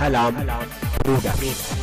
ሰላም ሩደር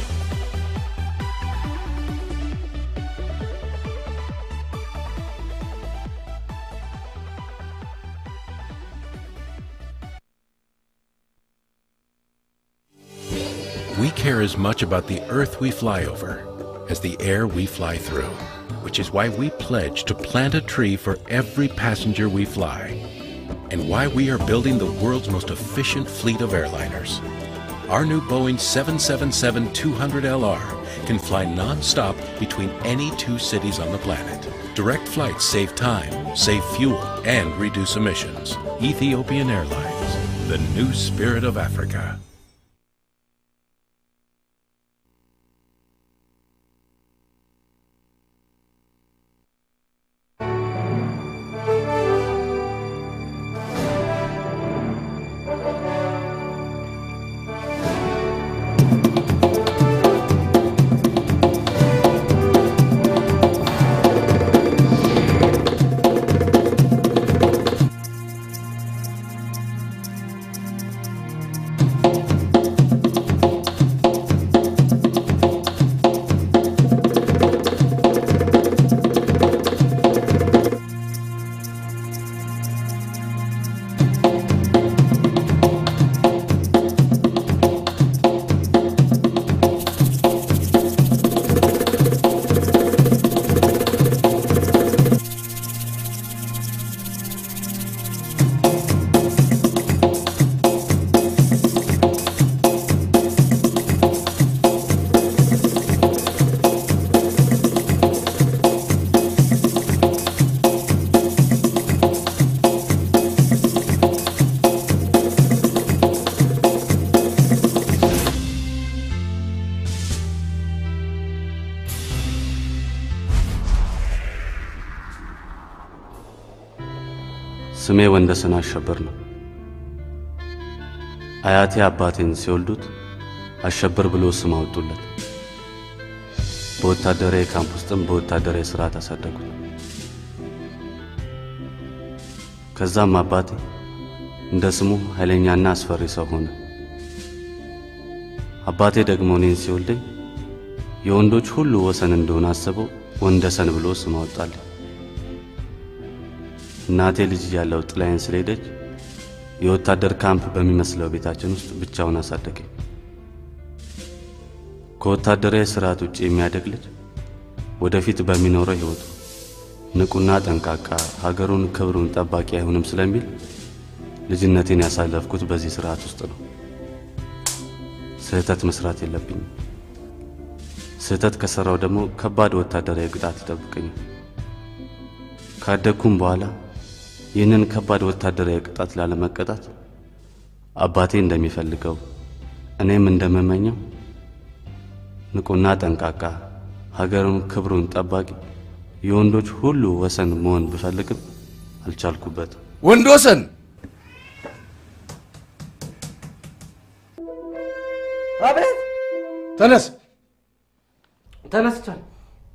We care as much about the earth we fly over as the air we fly through, which is why we pledge to plant a tree for every passenger we fly, and why we are building the world's most efficient fleet of airliners. Our new Boeing 777 200LR can fly non-stop between any two cities on the planet. Direct flights save time, save fuel, and reduce emissions. Ethiopian Airlines, the new spirit of Africa. ስሜ ወንደሰን አሸበር ነው። አያቴ አባቴን ሲወልዱት አሸበር ብሎ ስም አወጡለት። በወታደራዊ ካምፕ ውስጥም በወታደራዊ ስርዓት አሳደጉት። ከዛም አባቴ እንደ ስሙ ኃይለኛና አስፈሪ ሰው ሆነ። አባቴ ደግሞ እኔን ሲወልደኝ የወንዶች ሁሉ ወሰን እንደሆነ አስበው ወንደሰን ብሎ ስም አወጣልኝ። እናቴ ልጅ እያለሁ ጥላዬን ስለሄደች የወታደር ካምፕ በሚመስለው ቤታችን ውስጥ ብቻውን አሳደገኝ። ከወታደራዊ ስርዓት ውጭ የሚያደግ ልጅ ወደፊት በሚኖረው ሕይወቱ ንቁና ጠንቃቃ፣ ሀገሩን ክብሩን ጠባቂ አይሆንም ስለሚል ልጅነቴን ያሳለፍኩት በዚህ ስርዓት ውስጥ ነው። ስህተት መስራት የለብኝም። ስህተት ከሠራው ደግሞ ከባድ ወታደራዊ ቅጣት ይጠብቀኛል። ካደግኩም በኋላ ይህንን ከባድ ወታደራዊ ቅጣት ላለመቀጣት አባቴ እንደሚፈልገው እኔም እንደምመኘው ንቁና ጠንቃቃ፣ ሀገሩን ክብሩን ጠባቂ፣ የወንዶች ሁሉ ወሰን መሆን ብፈልግም አልቻልኩበትም። ወንድ ወሰን አቤት ተነስ። ተነስቻል።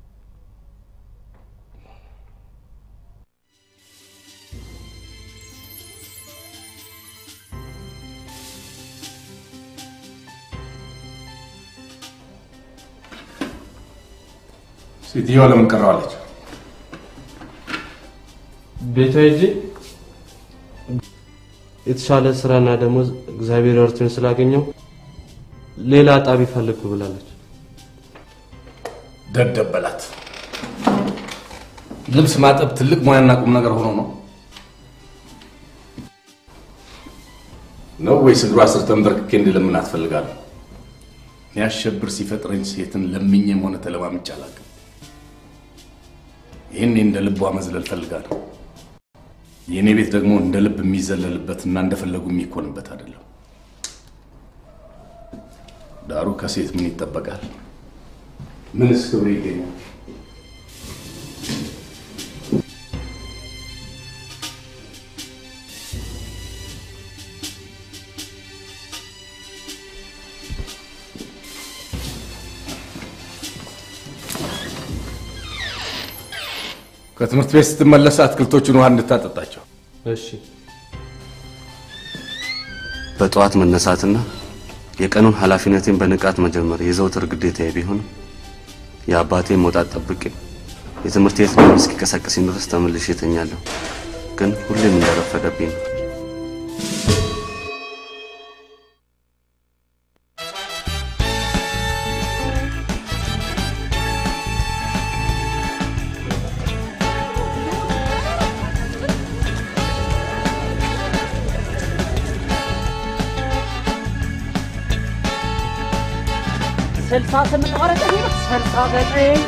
ሴትዮዋ ለምን ቀረዋለች? ቤቷ ሂጄ የተሻለ ስራና ደሞዝ እግዚአብሔር እርቶኝ ስላገኘው ሌላ አጣቢ ፈልግ ብላለች። ደደብ በላት። ልብስ ማጠብ ትልቅ ሙያና ቁም ነገር ሆኖ ነው ነው ወይስ እግሯ ስር ተንበርክኬ እንድለምን አትፈልጋለሁ? የሚያሸብር ሲፈጥረኝ ሴትን ለምኜም ሆነ ተለማምጬ አላውቅም። ይህኔ እንደ ልቧ መዝለል ፈልጋለሁ። የእኔ ቤት ደግሞ እንደ ልብ የሚዘለልበትና እንደፈለጉ የሚኮንበት አይደለም። ዳሩ ከሴት ምን ይጠበቃል? ምንስ ክብር ይገኛል? ከትምህርት ቤት ስትመለስ አትክልቶቹን ውሃ እንድታጠጣቸው። እሺ በጠዋት መነሳትና የቀኑን ኃላፊነቴን በንቃት መጀመር የዘውትር ግዴታዬ ቢሆንም የአባቴን መውጣት ጠብቄ የትምህርት ቤት ደም እስኪቀሰቅስኝ ድረስ ተመልሼ እተኛለሁ። ግን ሁሌም እንደረፈደብኝ ነው። ስልሳ ስምንት ማለት ይሄ ነው። ስልሳ ዘጠኝ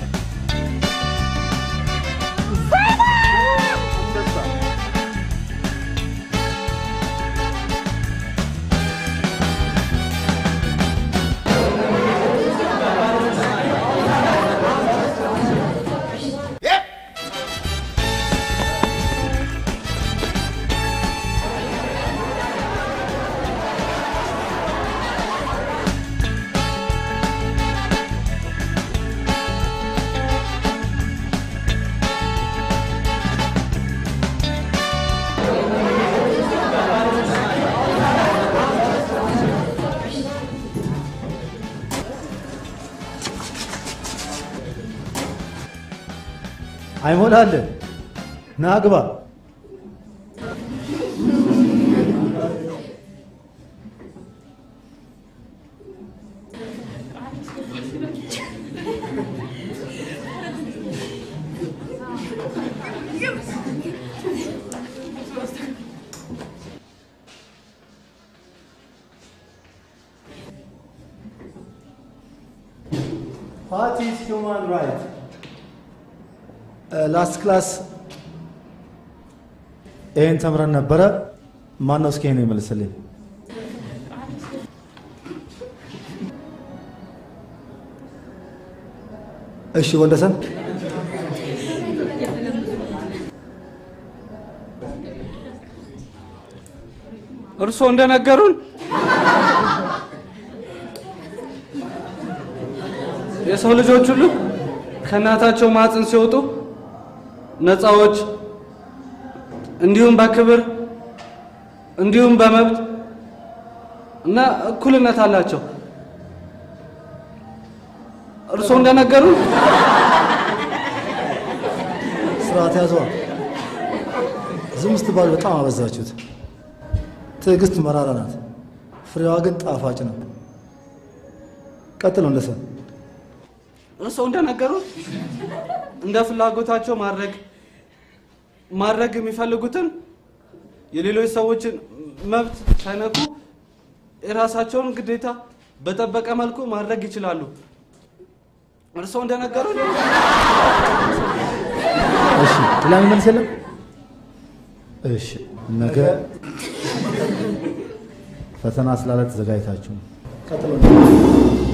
አይሞላልን ና ግባ። What is human right? ላስት ክላስ ይህን ተምረን ነበረ። ማን ነው እስኪ ይሄን ይመልስልኝ? እሺ ወንደሰን እርስዎ እንደነገሩን የሰው ልጆች ሁሉ ከእናታቸው ማጽን ሲወጡ ነፃዎች እንዲሁም በክብር እንዲሁም በመብት እና እኩልነት አላቸው። እርስዎ እንደነገሩን ስርዓት ያዘዋ። ዝም ስትባሉ በጣም አበዛችሁት። ትዕግስት መራራ ናት፣ ፍሬዋ ግን ጣፋጭ ነው። ቀጥል ወንደሰን። እርስዎ እንደነገሩን እንደ ፍላጎታቸው ማድረግ ማድረግ የሚፈልጉትን የሌሎች ሰዎችን መብት ሳይነኩ የራሳቸውን ግዴታ በጠበቀ መልኩ ማድረግ ይችላሉ። እርስዎ እንደነገሩን እሺ ሌላ የሚመልስ የለም? እሺ ነገ ፈተና ስላለ ተዘጋጅታችሁ ነው። ቀጥል ወንደሰን።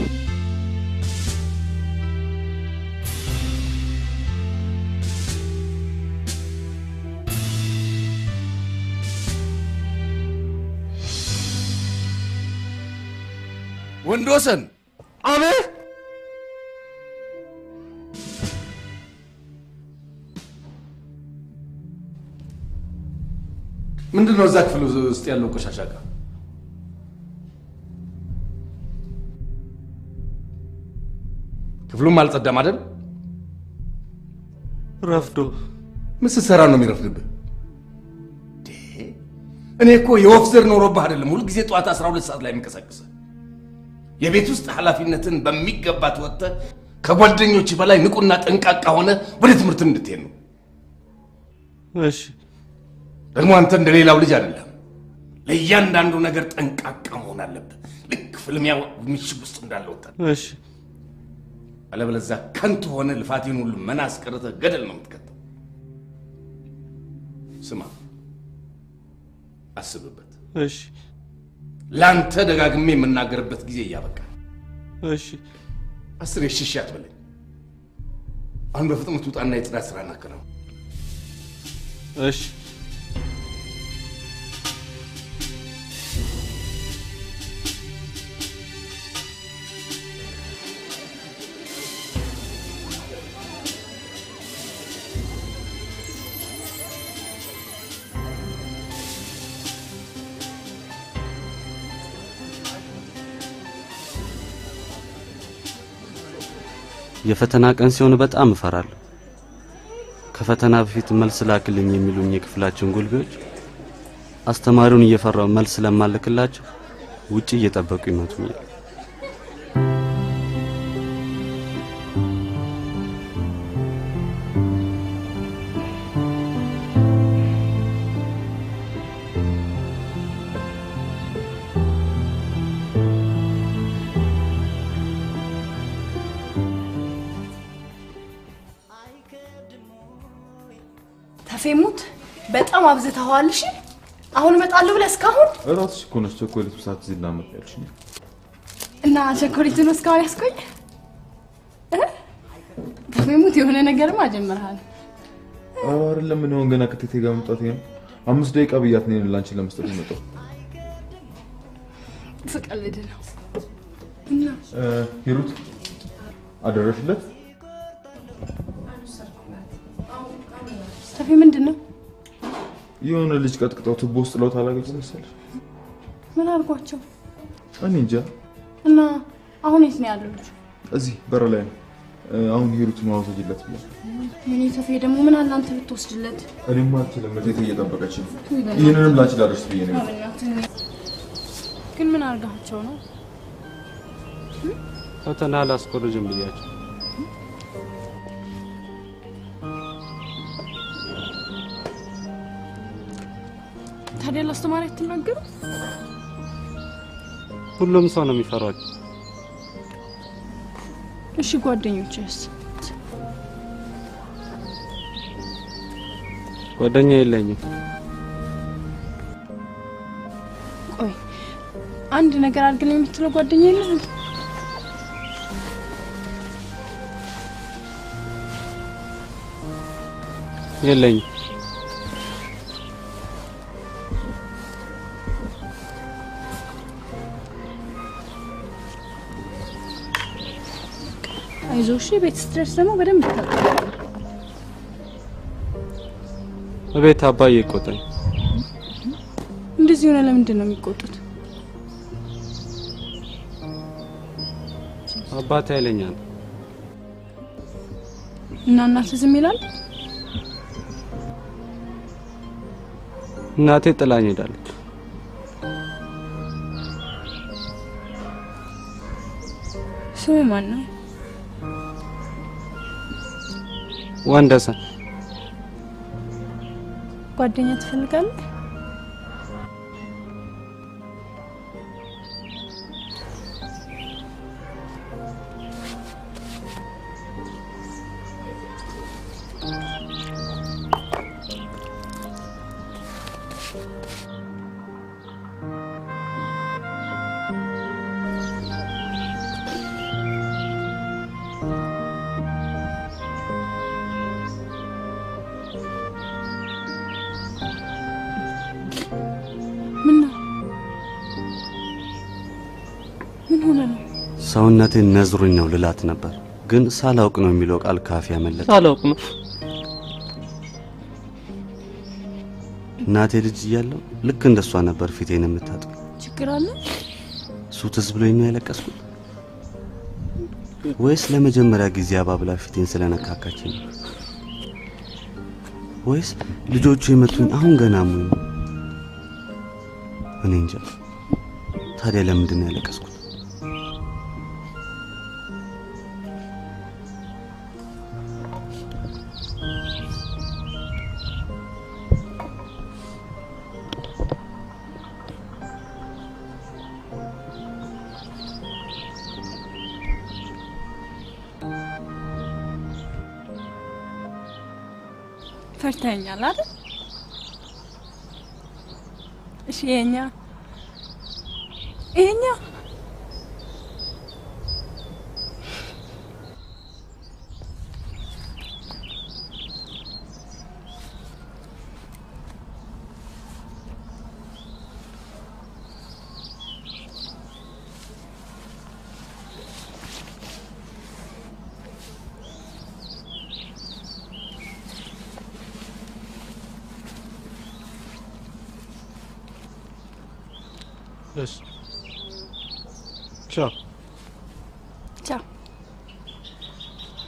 ወንድወሰን አቤት ምንድን ነው እዛ ክፍል ውስጥ ያለው ቆሻሻ ዕቃ? ክፍሉም አልጸዳም አይደል? ረፍዶ ምን ስትሰራ ነው የሚረፍድብህ? ዴ፣ እኔ እኮ የወፍ ዘር ኖሮብህ አይደለም ሁልጊዜ ጠዋት 12 ሰዓት ላይ የሚንቀሳቀስህ የቤት ውስጥ ኃላፊነትን በሚገባ ተወጥተህ ከጓደኞች በላይ ንቁና ጠንቃቃ ሆነ ወደ ትምህርትም እንድትሄድ ነው። እሺ ደግሞ አንተ እንደ ሌላው ልጅ አይደለም። ለእያንዳንዱ ነገር ጠንቃቃ መሆን አለብህ። ልክ ፍልሚያ ምሽግ ውስጥ እንዳለ ወታደር። እሺ አለበለዚያ ከንቱ ሆነ ልፋቴን ሁሉ መና አስቀርተህ ገደል ነው የምትከተው። ስማ፣ አስብበት። እሺ ለአንተ ደጋግሜ የምናገርበት ጊዜ እያበቃ እሺ አስር የሽሽ አትበለኝ። አሁን በፍጥነት ውጣና የጽዳት ስራ እናከናውን። እሺ የፈተና ቀን ሲሆን በጣም እፈራለሁ። ከፈተና በፊት መልስ ላክልኝ የሚሉኝ የክፍላችን ጉልቤዎች አስተማሪውን እየፈራው መልስ ስለማልክላቸው ውጪ እየጠበቁ ይመቱኛል። ተፌሙት በጣም አብዝተኸዋል። እሺ አሁን እመጣለሁ ብለህ እስካሁን እራስሽ እኮ ነሽ ቸኮሌቱ ሰዓት እዚህ ላመጣ ያልሽኝ። እና ቸኮሌቱን እስካሁን ያስቆኝ እ? ተፌሙት የሆነ ነገርማ ጀምረሃል። አዎ አይደለም ምን ሆን ገና ከቴቴ ጋር መምጣት ነው። አምስት ደቂቃ ብያት ነው ላንቺን ለመስጠት የመጣው። ስቀልድ ነው እና እ፣ ሂሩት አደረሽለት? ተፌ ምንድን ነው? የሆነ ልጅ ቀጥቅጠው ቱቦ ውስጥ ለውት አላገኘ መሰለሽ? ምን አድርጓቸው እኔ እንጃ። እና አሁን የት ነው ያለው ልጁ? እዚህ በር ላይ ነው። እ፣ አሁን ሂሩት ማውሰጅለት ብላ ምን ተፌ ደግሞ ምን አለ አንተ ብትወስድለት? እኔማ አልችልም። ቴቴ እየጠበቀች ነው። ይህንንም ላንቺ ላደርስ ብዬ ነው። ግን ምን አድርጋቸው ነው? ፈተና አላስኮርጅም ብያቸው ታዲያ ለአስተማሪ አትናገሩ? ሁሉም ሰው ነው የሚፈራቸው። እሺ ጓደኞችስ? ጓደኛ የለኝም። ቆይ አንድ ነገር አድርግልኝ የምትለው ጓደኛ የለህም? የለኝም። አይዞህ እሺ። ቤት ስትደርስ ደግሞ በደንብ ታውቃለህ። እቤት አባዬ ይቆጣኝ። እንደዚህ ሆነ ለምንድን ነው የሚቆጡት? አባቴ ኃይለኛ ነው። እና እናትህ ዝም ይላል? እናቴ ጥላኝ ሄዳለች። ስሙ ማን ነው? ወንደሰን ጓደኛ ትፈልጋለህ? ምን ነው? ምን ሆነ ነው? ሰውነቴን ነዝሩኝ ነው ልላት ነበር፣ ግን ሳላውቅ ነው የሚለው ቃል ካፌ ያመለጠ። ሳላውቅ ነው እናቴ ልጅ እያለሁ ልክ እንደሷ ነበር ፊቴን የምታጥብ። ችግር አለ? እሱ ትዝ ብሎኝ ነው ያለቀስኩት ወይስ ለመጀመሪያ ጊዜ አባብላ ፊቴን ስለነካካችኝ ነው? ወይስ ልጆቹ የመቱኝ አሁን ገና አሙኝ? እኔ እንጃ። ታዲያ ለምንድን ነው ያለቀስኩት? ፈርተኛል አይደል? እሺ የኛ የኛ እሺ ቻው ቻው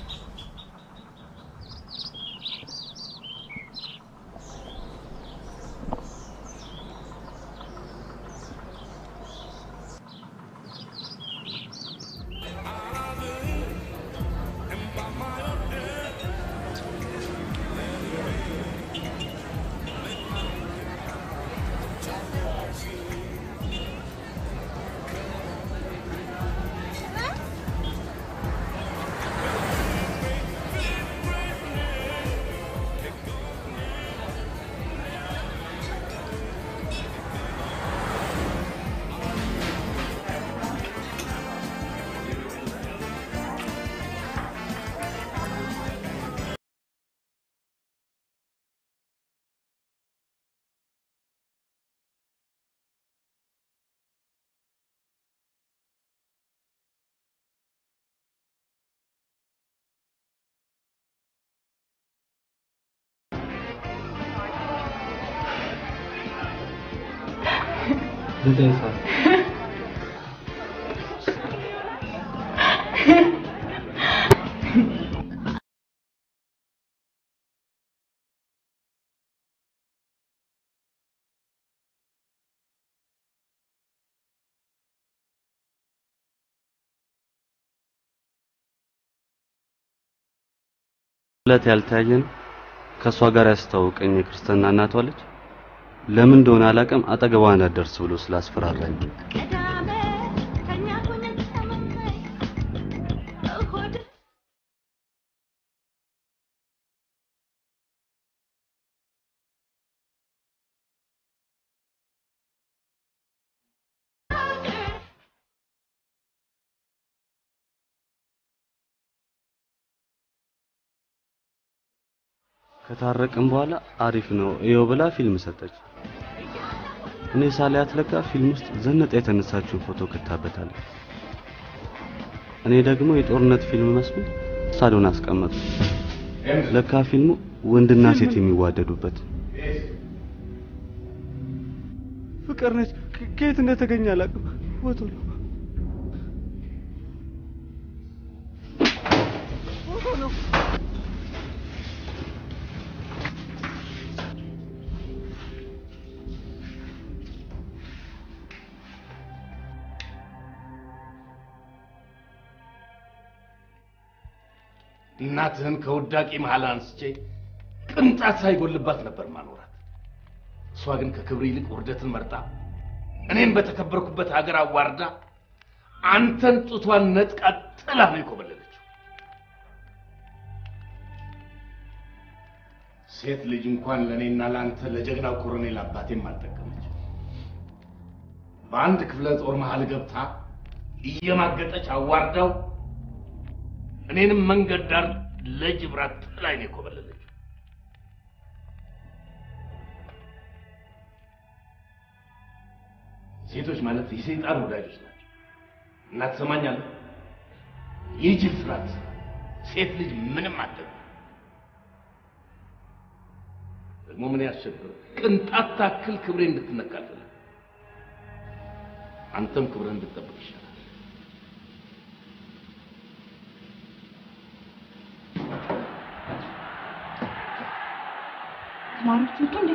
ዘጠኝ ሰዓት ሁለት ያልተያየን ከእሷ ጋር ያስተዋወቀኝ የክርስትና እናቷ ልጅ ለምን እንደሆነ አላውቅም አጠገቧ እንዳትደርስ ብሎ ስላስፈራራኝ ከታረቅም በኋላ አሪፍ ነው ይኸው ብላ ፊልም ሰጠች። እኔ ሳሊያት ለካ ፊልም ውስጥ ዘነጣ የተነሳችውን ፎቶ ከታበታለች። እኔ ደግሞ የጦርነት ፊልም መስሎ ሳሎን አስቀመጡ። ለካ ፊልሙ ወንድና ሴት የሚዋደዱበት ፍቅር ነች። ከ- ከየት እንደተገኘ አላውቅም። ፎቶ ነው ፎቶ ነው። እናትህን ከውዳቂ መሃል አንስቼ ቅንጣት ሳይጎልባት ነበር ማኖራት። እሷ ግን ከክብር ይልቅ ውርደትን መርጣ እኔን በተከበርኩበት ሀገር አዋርዳ አንተን ጡቷን ነጥቃ ጥላ ነው የኮበለለችው። ሴት ልጅ እንኳን ለእኔና ለአንተ ለጀግናው ኮሎኔል አባቴም አልጠቀመች። በአንድ ክፍለ ጦር መሃል ገብታ እየማገጠች አዋርዳው እኔንም መንገድ ዳር ለጅብራት ጥላኝ ነው የኮበለለችው። ሴቶች ማለት የሰይጣን ወዳጆች ናቸው እና ትሰማኛለህ? የጅል ስራት ሴት ልጅ ምንም አትጠቅም። ደግሞ ምን ያስቸግር ቅንጣት ታክል ክብሬ እንድትነካ አልፈልግም። አንተም ክብርህን እንድትጠብቅ ይሻላል። ተማሪዎች ወጡ እንዴ?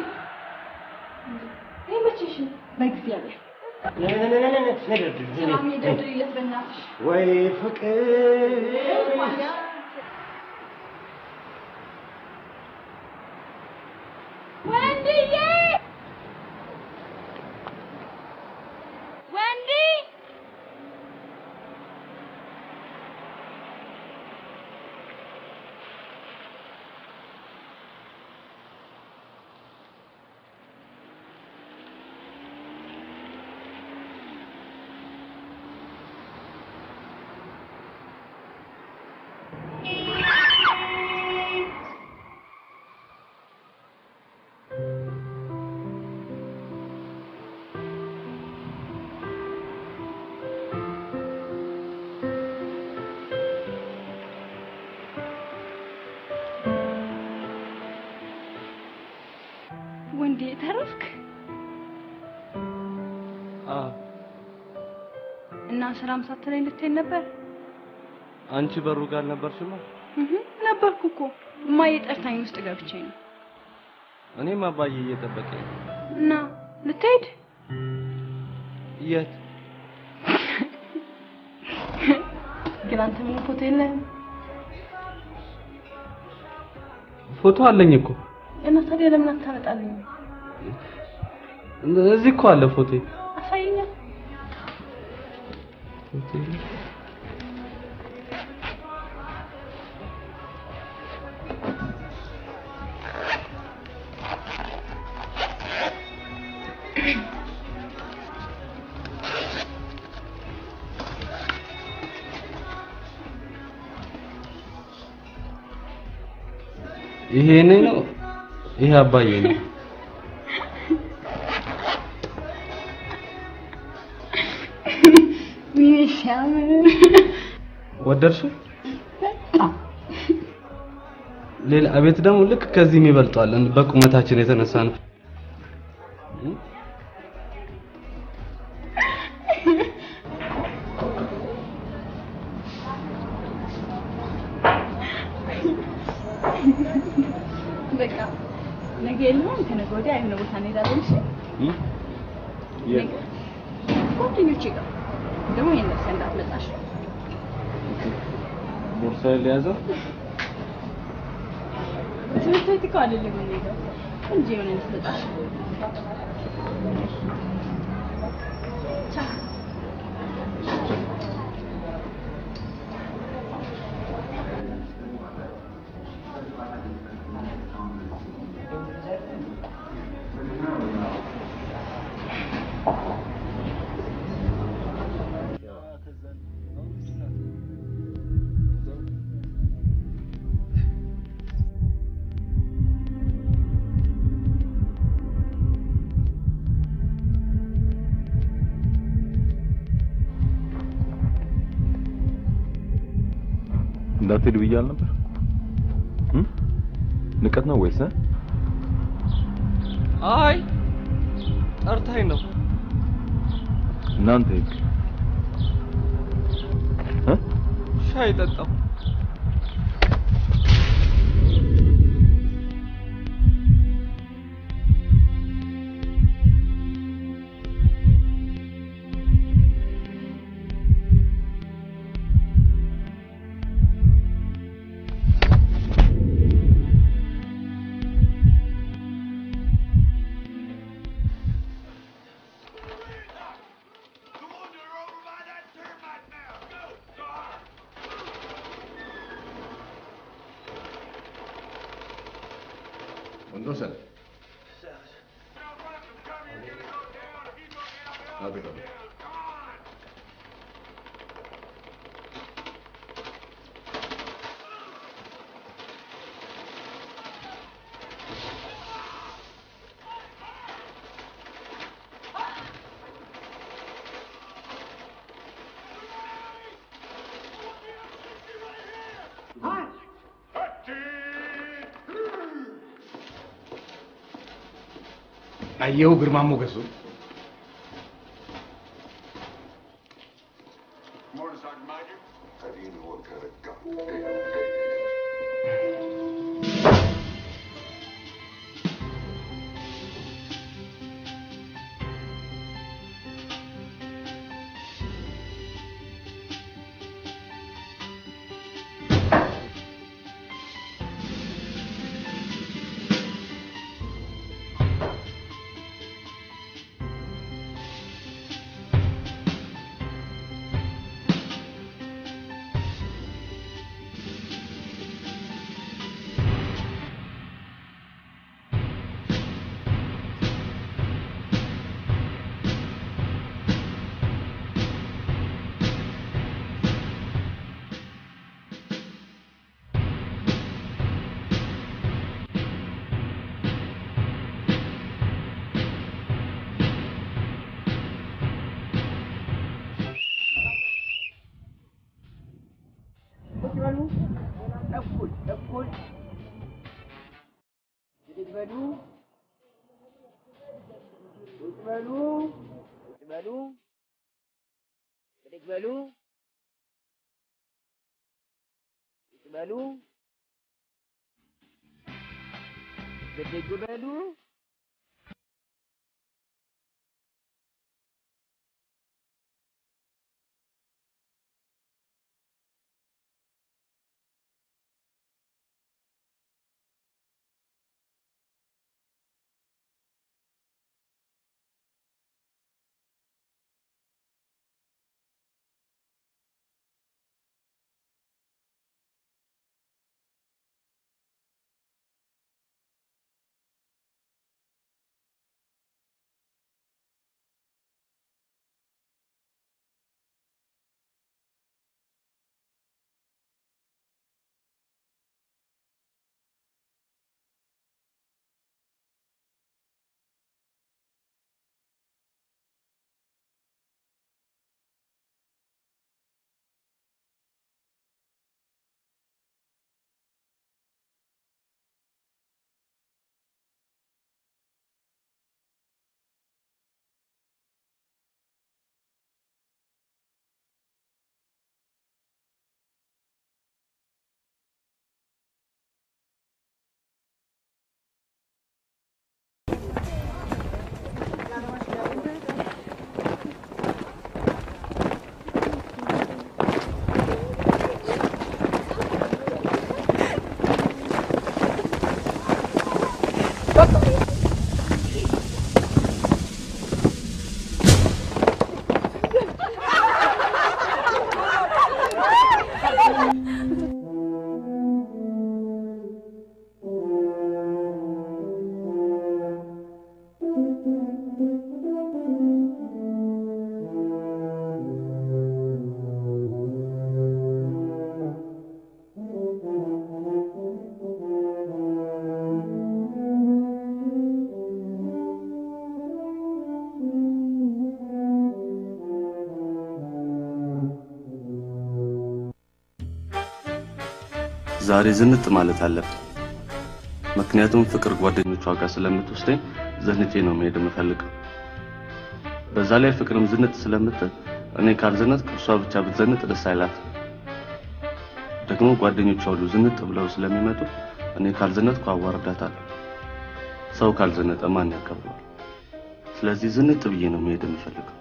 ይመችሽ። በእግዚአብሔር ሰላም የደርድሪለት በእናትሽ ወይ ፍቅር ወንድዬ ወንዲ ወንዴ ተረፍክ አዎ እና ስራም ሳትለኝ ልትሄድ ነበር? አንቺ በሩ ጋር ነበርሽማ። እህ ነበርኩ እኮ እማዬ ጠርታኝ ውስጥ ገብቼ ነው። እኔም አባዬ እየጠበቀኝ ነው። እና ልትሄድ የት? ግን አንተ ምን ፎቶ የለህም ፎቶ አለኝ እኮ እና ታዲያ ለምን አታመጣልኝ? እዚህ እኮ አለ ፎቶ። አሳየኛ። ይሄ እኔ ነው። ይሄ አባዬ ነው። ይህ ሲያምር ወደድሽው? ሌላ ቤት ደግሞ ልክ ከዚህም ይበልጧል። በቁመታችን የተነሳ ነው። ጋር የሆነ ቦታ እንሄዳለን። እሺ ጓደኞቼ ጋር ደግሞ ይሄን ለብሰህ እንዳትመጣሽ። ቦርሳዬን ሊያዘው ትምህርት ቤት እኮ አይደለም የምንሄደው እንጂ የሆነ እንድትመጣሽ። ቻው። እንዳትሄድ ብያል ነበር። ንቀት ነው ወይስ እ? አይ ጠርታኝ ነው። እናንተ ሂድ እ? ሻይ ጠጣው። ወንዶሰን አቤት አቤት አየው ግርማ ሞገሱ ቁጭ በሉ። እኩል እኩል ብድግ በሉ። ቁጭ በሉ። ቁጭ በሉ። ብድግ በሉ። ቁጭ በሉ። ብድግ በሉ። ዛሬ ዝንጥ ማለት አለብን። ምክንያቱም ፍቅር ጓደኞቿ ጋር ስለምትወስደኝ ዘንጬ ነው መሄድ የምፈልገው። በዛ ላይ ፍቅርም ዝንጥ ስለምትል እኔ ካልዘነጥኩ እሷ ብቻ ብትዘንጥ ደስ አይላት። ደግሞ ጓደኞቿ ሁሉ ዝንጥ ብለው ስለሚመጡ እኔ ካልዘነጥኩ አዋርዳታለሁ። ሰው ካልዘነጠ ማን ያከብረዋል? ስለዚህ ዝንጥ ብዬ ነው መሄድ የምፈልገው።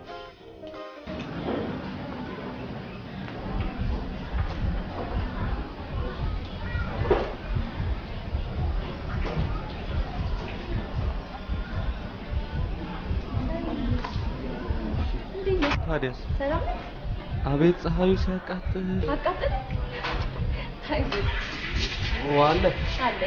ታዲያስ ሰላም ነህ? አቤት ፀሐዩ ሲያቃጥል አቃጥል ዋለ አለ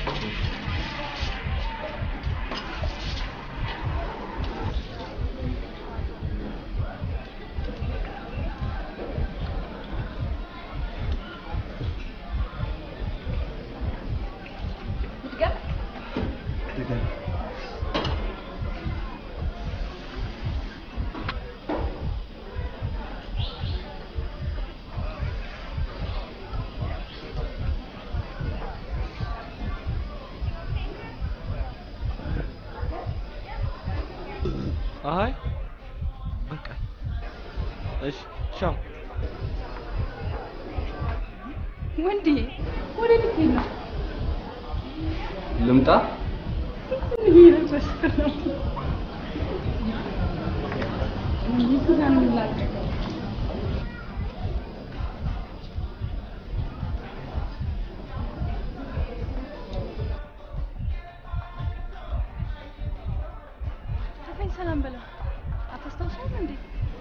አይ በቃ እሺ ቻው ወንዴ ወደ ልትሄድ ነው? ልምጣ እየለበስክ ነው። ይቱን አንላቀቅ ከፈኝ ሰላም በለው። አታስታውሰውም እንዴ?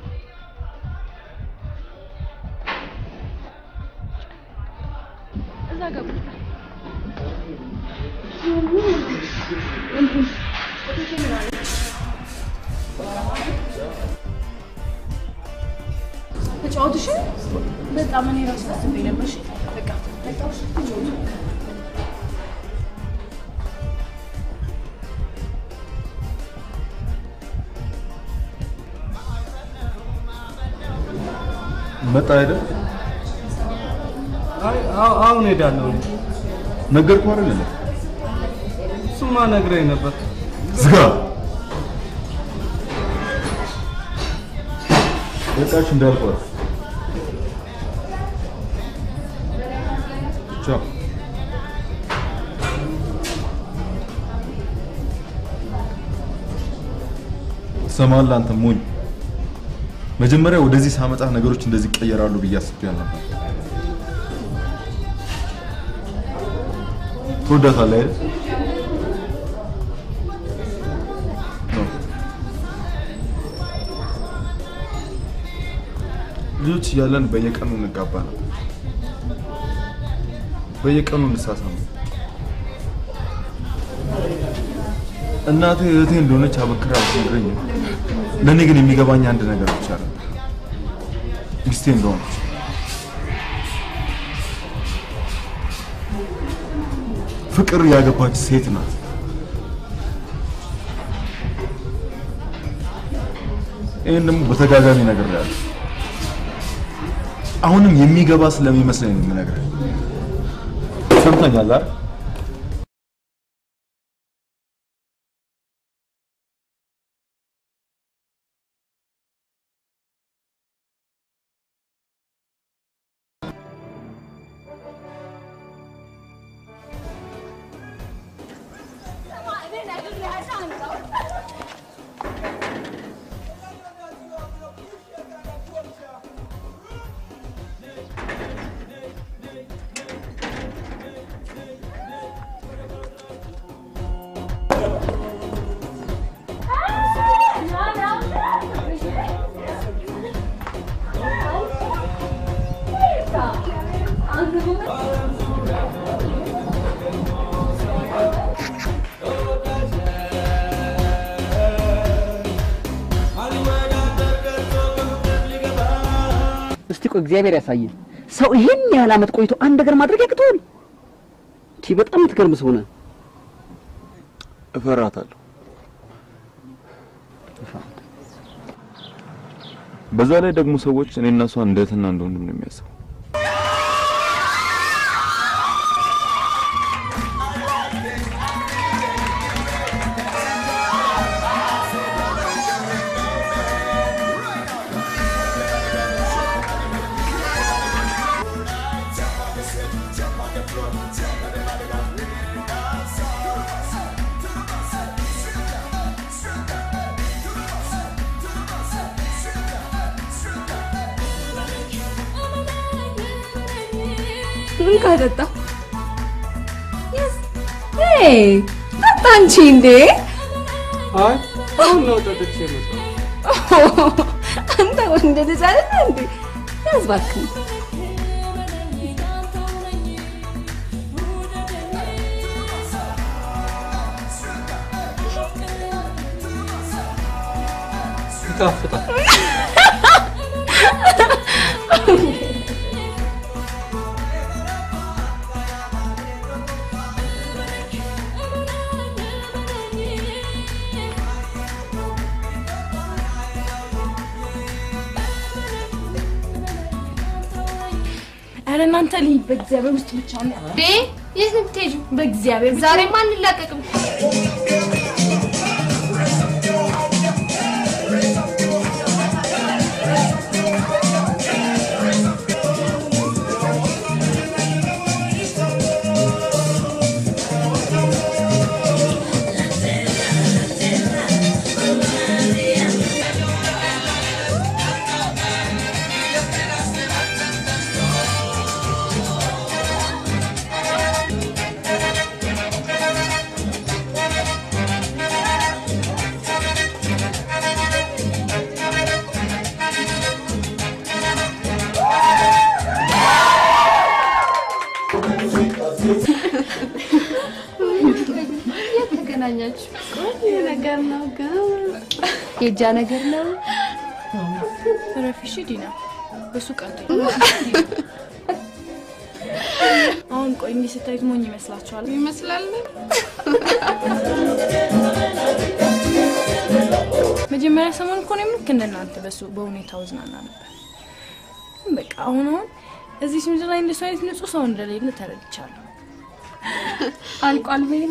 እዛ ገቡ ተጫወትሽ። በጣም እኔ ራሱ አስቤ ነበር። እሺ በቃ ተጫወትሽ፣ ተጫወቱ። መጣ አይደል? አይ አዎ- አሁን ሄዳለሁ ነገርኩህ አይደል? እሱማ ነግረኝ ነበር ዝጋ። በቃችሁ እንዳልኳት። ቻው። ትሰማለህ አንተ ሞኝ። መጀመሪያ ወደዚህ ሳመጣ ነገሮች እንደዚህ ይቀየራሉ ብዬ አስቤ አልነበር። ትወዳታለህ አይደል? ነው። ልጆች እያለን በየቀኑ እንጋባ ነበር። በየቀኑ እንሳሳም። እናቴ እህቴ እንደሆነች አበክራ አትነግረኝም። ለእኔ ግን የሚገባኝ አንድ ነገር ብቻ ነበር፣ ሚስቴ እንደሆነች። ፍቅር ያገባች ሴት ናት። ይህን ደግሞ በተጋጋሚ ነገር ያለ አሁንም የሚገባ ስለሚመስለኝ ነው የምነግርህ። ሰምተኛል አይደል? እስቲ ቆይ እግዚአብሔር ያሳየን። ሰው ይሄን ያህል ዓመት ቆይቶ አንድ ነገር ማድረግ ያቅተዋል? ቲ በጣም የምትገርም ሰው ነህ። እፈራታለሁ። በዛ ላይ ደግሞ ሰዎች እኔ እና እሷ እንደ እህትና እንደ ወንድም ነው የሚያስቡ። እንካ ጠጣ። ሄይ ጠጣ እንጂ እንዴ! አይ አሁን ነው ጠጥቼ የመጣሁት። አንተ ወንድ ልጅ አይደለ እንዴ? ያዝ እባክህ። ይጣፍጣል። ኧረ እናንተ ልሂድ በእግዚአብሔር ውስጥ ብቻ ነው ዴ የት ነው የምትሄጂው? በእግዚአብሔር ብቻ ዛሬማ አንላቀቅም። የት ተገናኛችሁ? ቆንጆ ነገር ነው ግን የእጃ ነገር ነው። ረፊሽ ዲና በሱ ቀጥ አሁን ቆይ እንዲህ ስታዩት ሞኝ ይመስላችኋል? ይመስላል። መጀመሪያ ሰሞን እኮ እኔም ልክ እንደናንተ በሱ በሁኔታው ዝናና ነበር። በቃ አሁን አሁን እዚህ ምድር ላይ እንደሱ አይነት ንጹህ ሰው እንደሌለ ተረድቻለሁ። አልቋል በይና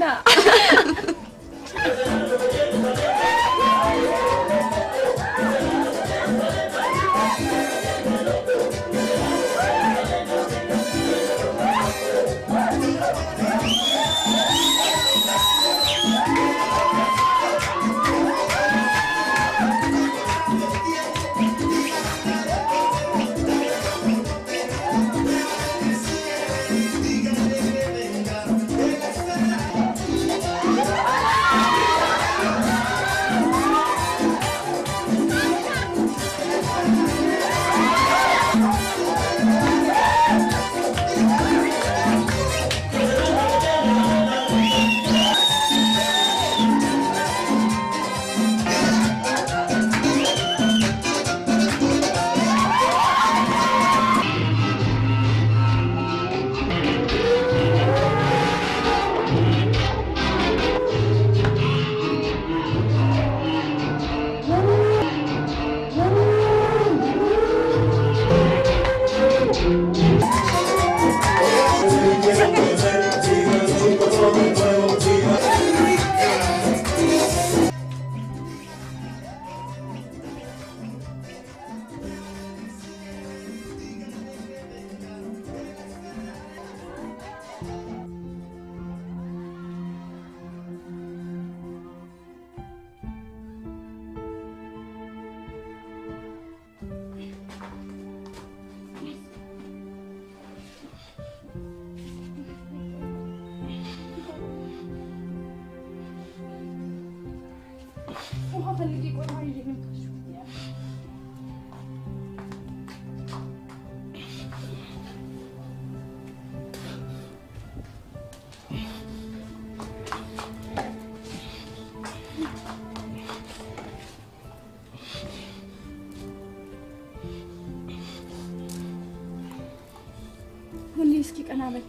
ሁሌ እስኪ ቀና በል።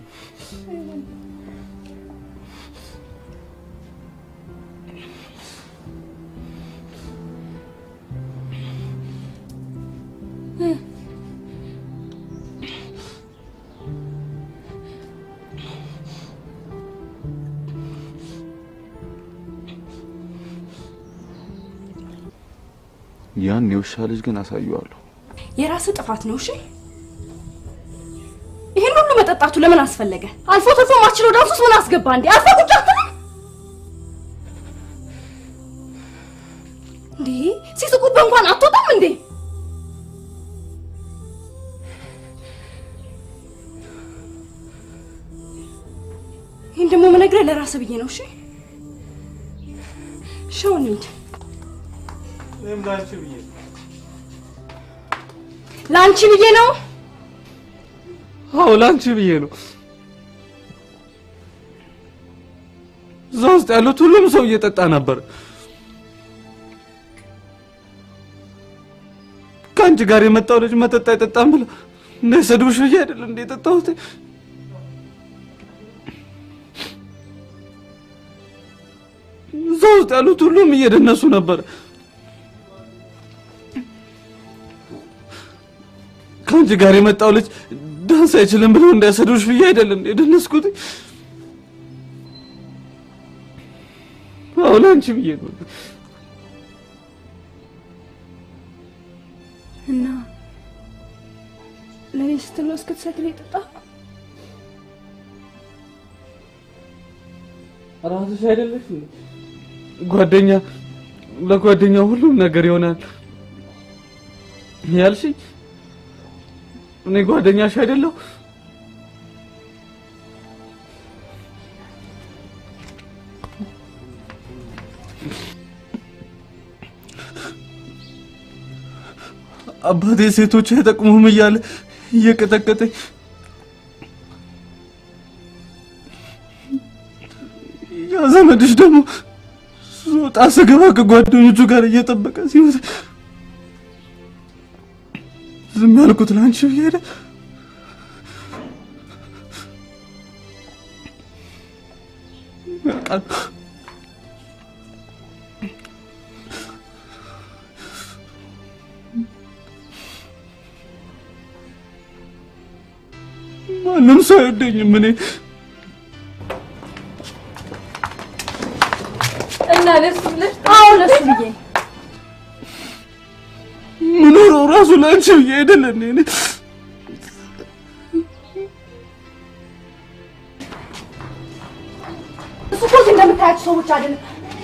ያን የውሻ ልጅ ግን አሳየዋለሁ። የራስህ ጥፋት ነው። እሺ ይሄን ሁሉ መጠጣቱ ለምን አስፈለገ? አልፎ ተርፎ ማችሎ ዳንስ ውስጥ ምን አስገባ እንዴ? አልፎ ቁጭ አትልም እንዴ? ሲስቁብህ እንኳን አትወጣም እንዴ? ደግሞ የምነግርህ ለራስህ ብዬ ነው። እሺ ሻው እንሂድ። ለአንቺ ብዬ ነው። አዎ ለአንቺ ብዬ ነው። እዛ ውስጥ ያሉት ሁሉም ሰው እየጠጣ ነበር። ከአንቺ ጋር የመጣው ልጅ መጠጥ አይጠጣም ብላ እንዳይሰድቡሽ ብዬ አይደል እንደ የጠጣሁት። እዛ ውስጥ ያሉት ሁሉም እየደነሱ ነበር። ከአንቺ ጋር የመጣው ልጅ ዳንስ አይችልም ብለው እንዳይሰድቡሽ ብዬ አይደል እንደ የደነስኩት። አዎ ለአንቺ ብዬ ነው። እና ለእኔ ስትል ነው እስክትሰክር የጠጣ ራስሽ አይደለሽ እንዴ? ጓደኛ ለጓደኛ ሁሉም ነገር ይሆናል ያልሽኝ እኔ ጓደኛሽ አይደለሁ? አባቴ ሴቶች አይጠቅሙም እያለ እየቀጠቀጠኝ ያ ዘመድሽ ደግሞ ስወጣ ስገባ ከጓደኞቹ ጋር እየጠበቀ ሲወጣ ዝም ያልኩት ለአንቺ ብዬ አይደል? ያውቃል። ማንም ሰው አይወደኝም እኔ እና ለሱ ብለሽ አዎ ለሱ ብዬ ምኖረው ራሱ ለአንቺ ብዬ አይደል እንዴ? እኔ እሱ እኮ እዚህ እንደምታያቸው ሰዎች አይደለም።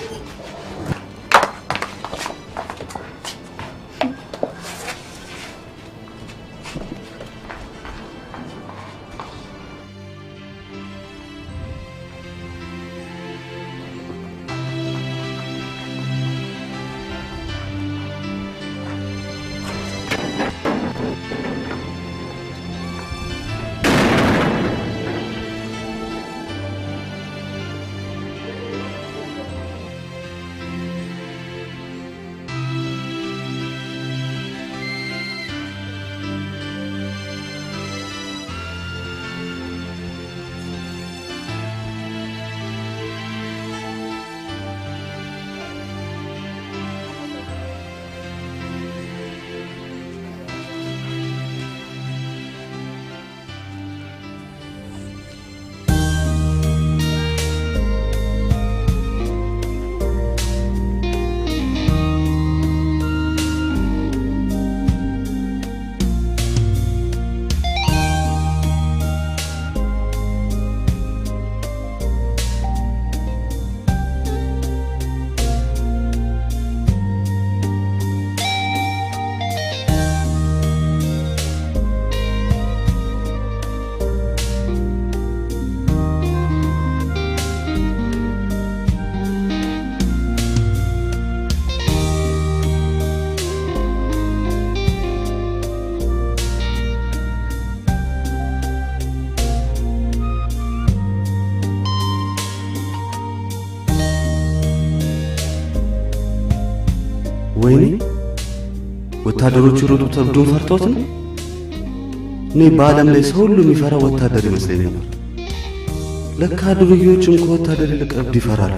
ወይኔ ወታደሮቹ ሮጡት እብዱን ፈርተውት ነው። እኔ በዓለም ላይ ሰው ሁሉ የሚፈራ ወታደር ይመስለኝ ነበር። ለካ ዱርዬዎችም ከወታደር ይልቅ እብድ ይፈራሉ።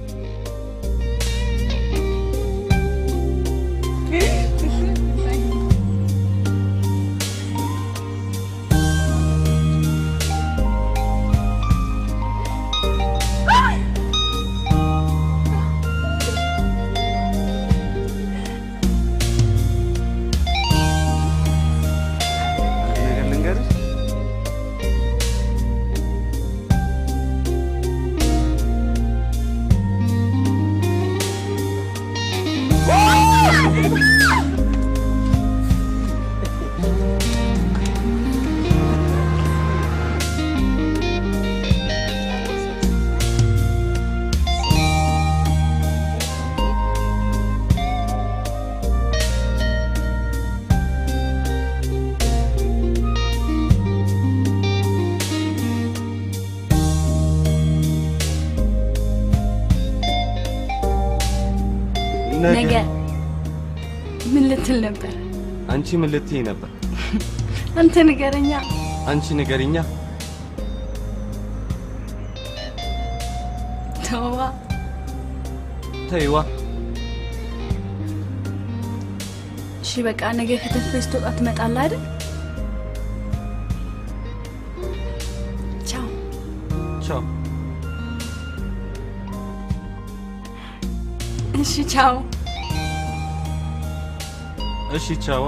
ነገር ልንገርሽ፣ ነገ ምን ልትል ነበር? አንቺ ምን ልትይ ነበር? አንተ ንገረኛ። አንቺ ንገሪኛ። ተዋ ተይዋ። እሺ በቃ ነገ ከተፍ ስትወጣ ትመጣለህ አይደል? ቻው። ቻው። እሺ ቻው። እሺ ቻዋ።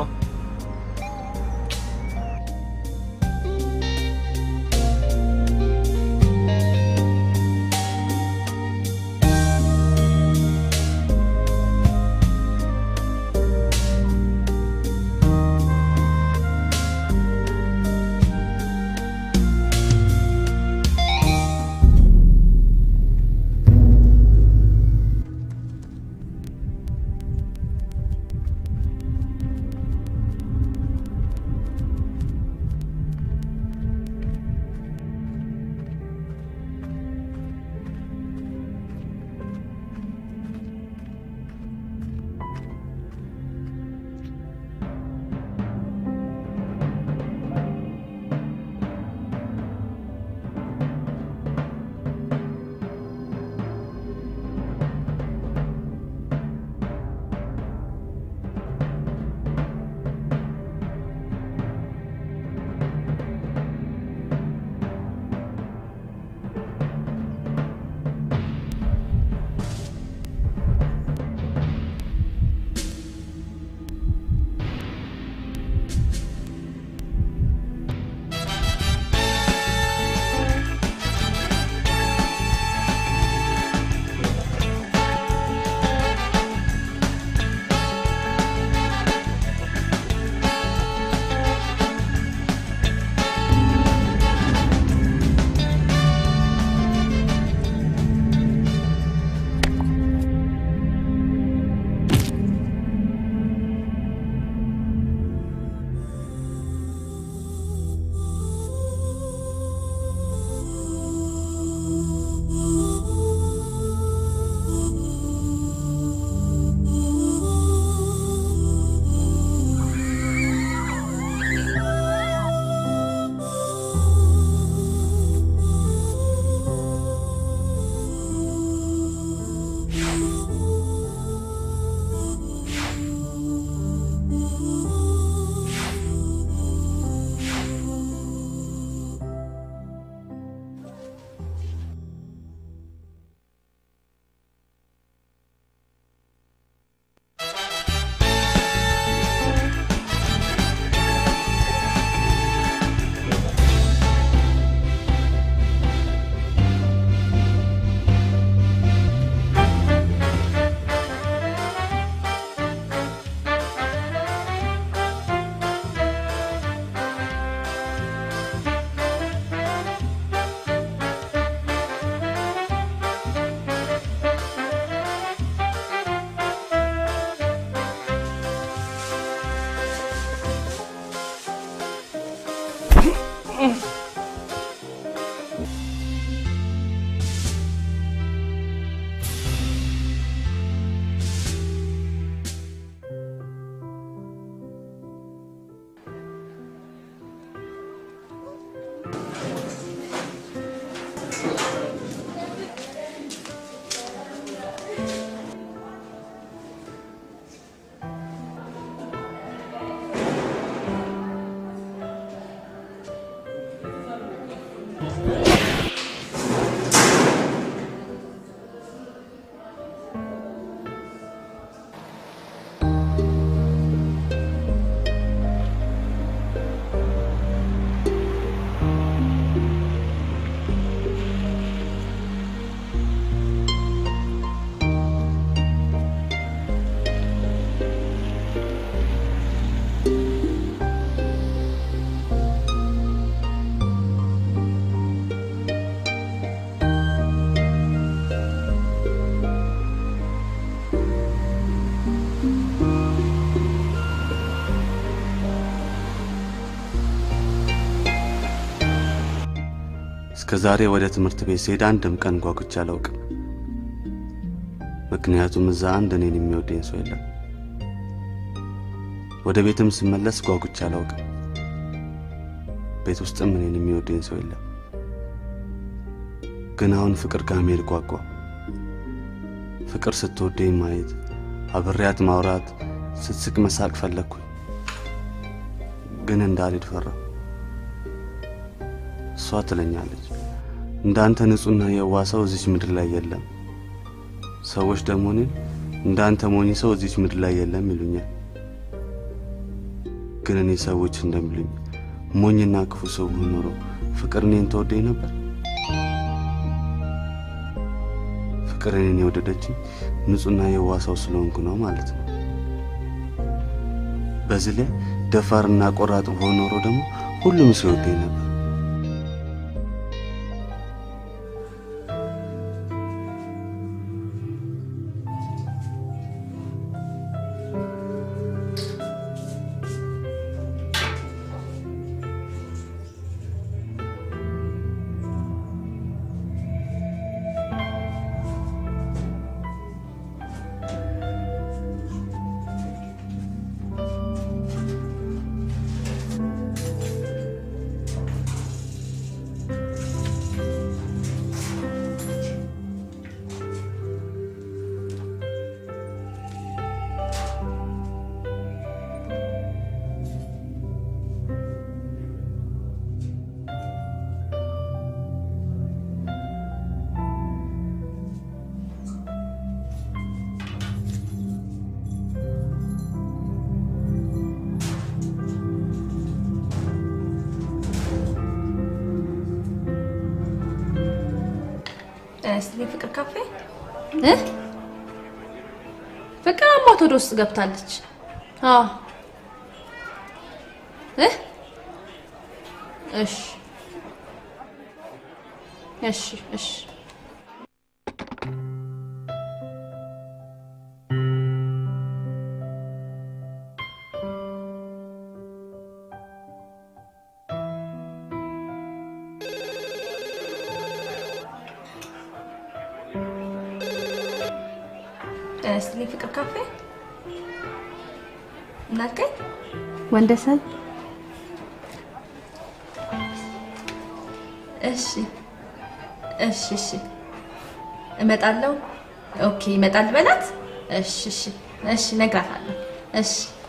እስከ ዛሬ ወደ ትምህርት ቤት ስሄድ አንድም ቀን ጓጉቼ አላውቅም። ምክንያቱም እዛ አንድ እኔን የሚወደኝ ሰው የለም። ወደ ቤትም ስመለስ ጓጉቼ አላውቅም። ቤት ውስጥም እኔን የሚወደኝ ሰው የለም። ግን አሁን ፍቅር ጋር መሄድ ጓጓ። ፍቅር ስትወደኝ ማየት፣ አብሬያት ማውራት፣ ስትስቅ መሳቅ ፈለግኩኝ። ግን እንዳልሄድ ፈራሁ። እሷ ትለኛለች እንዳንተ ንጹሕና የዋ ሰው እዚች ምድር ላይ የለም። ሰዎች ደግሞ እኔን እንዳንተ ሞኝ ሰው እዚች ምድር ላይ የለም ይሉኛል። ግን እኔ ሰዎች እንደሚሉኝ ሞኝና ክፉ ሰው ብሆን ኖሮ ፍቅር እኔን ተወደኝ ነበር? ፍቅር እኔን የወደደችኝ ንጹሕና የዋ ሰው ስለሆንኩ ነው ማለት ነው። በዚህ ላይ ደፋርና ቆራጥ ብሆን ኖሮ ደግሞ ሁሉም ሰው ይወደኝ ነበር። እስቲ ፍቅር ካፌ እ ፍቅር አሟት ወደ ውስጥ ገብታለች። አዎ እ እሺ እሺ እሺ እስቲ ፍቅር ካፌ እናልከኝ ወንደሰን እሺ እሺ እሺ እመጣለሁ። ኦኬ ይመጣል በላት። እሺ እሺ እሺ እነግራታለሁ። እሺ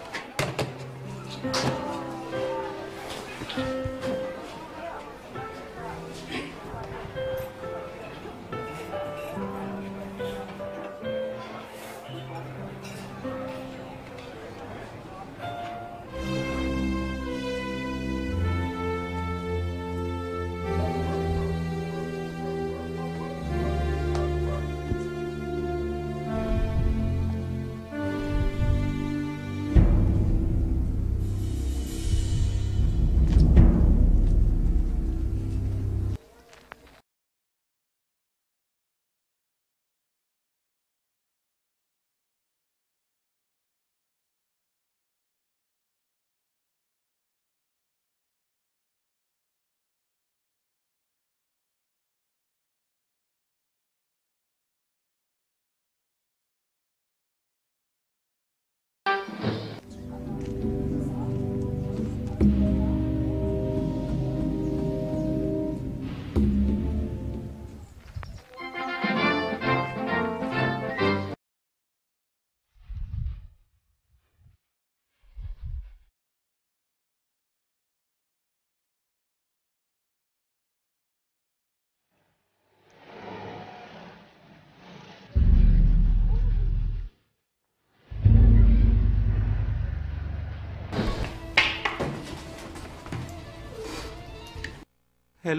ሄሎ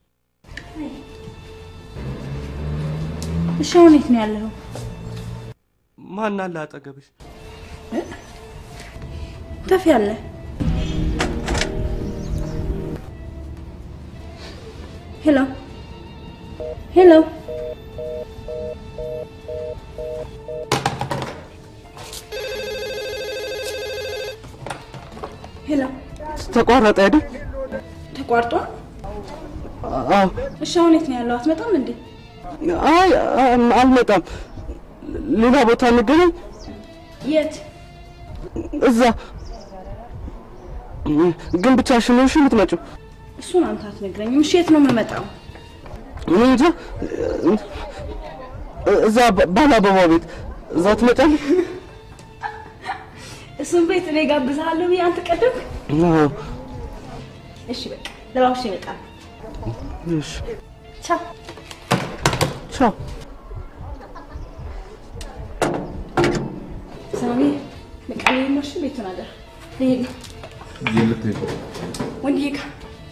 እሺ፣ አሁን የት ነው ያለኸው? ማን አለ አጠገብሽ? ተፍ ያለ ሄሎ ሄሎ ሄሎ ተቋረጠ አይደል? ተቋርጧ? አዎ። እሺ አሁን የት ነው ያለው? አትመጣም እንዴ? አይ አም- አልመጣም። ሌላ ቦታ እንገናኝ። የት? እዛ ግን ብቻሽን ነው እሺ የምትመጪው? እሱን አንተ አትነግረኝም። እሺ የት ነው የምመጣው? እኔ እንጃ። እዛ ባለ አበባ ቤት እዛ ትመጫለሽ? እሱን ቤት እኔ ጋብዝሃለሁ ብዬ አንተ ቀደምክ። አዎ። እሺ በቃ ለባብሼ እመጣለሁ። እሺ ቻው። ቻው። ሳሚ በቃ ልሄድ ነው። እሺ ቤቱን አደራ ልሄድ ነው የልትሄድ ወንድዬ ጋር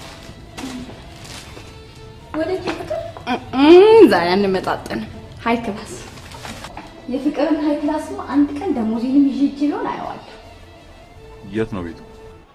ወደ ፍቅር ዛሬ አንመጣጠንም። ሀይ ክላስ የፍቅርን ሀይ ክላስ ነው። አንድ ቀን ደሞዜንም ይዤ እጄ ቢሆን አየዋለሁ። የት ነው ቤቱ?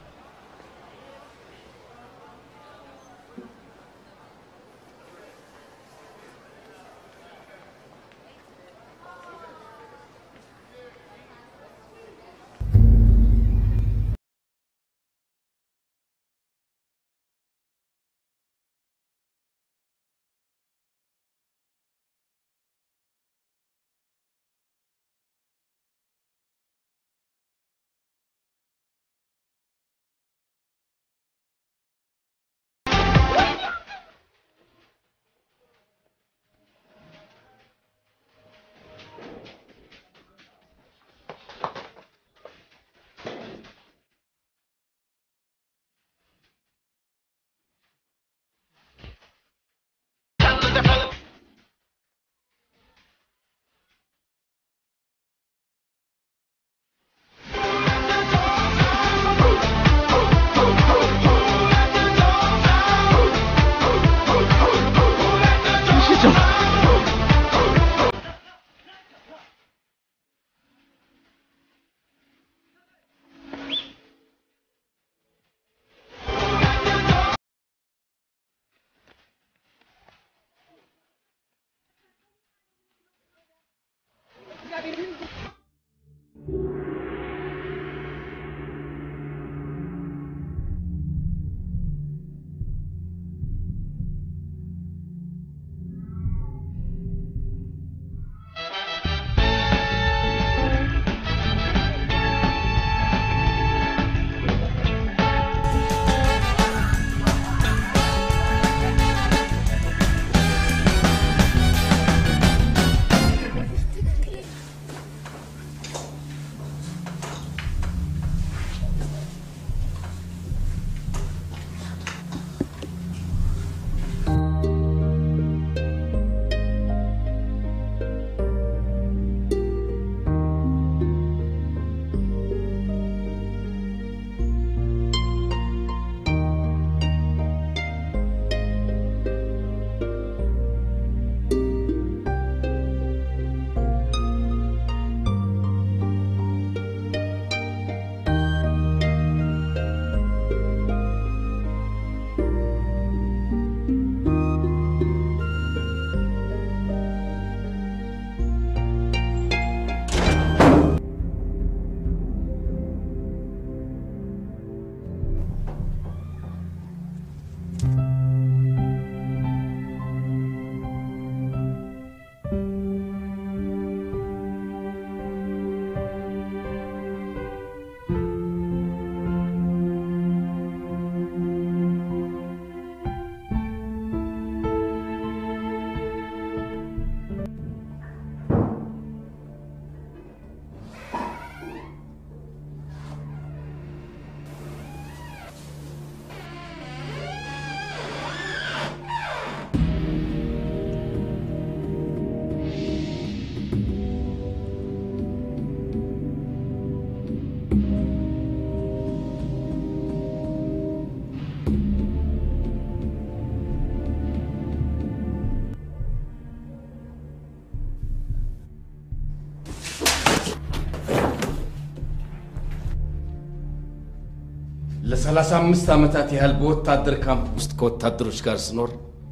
ለሰላሳ አምስት ዓመታት ያህል በወታደር ካምፕ ውስጥ ከወታደሮች ጋር ስኖር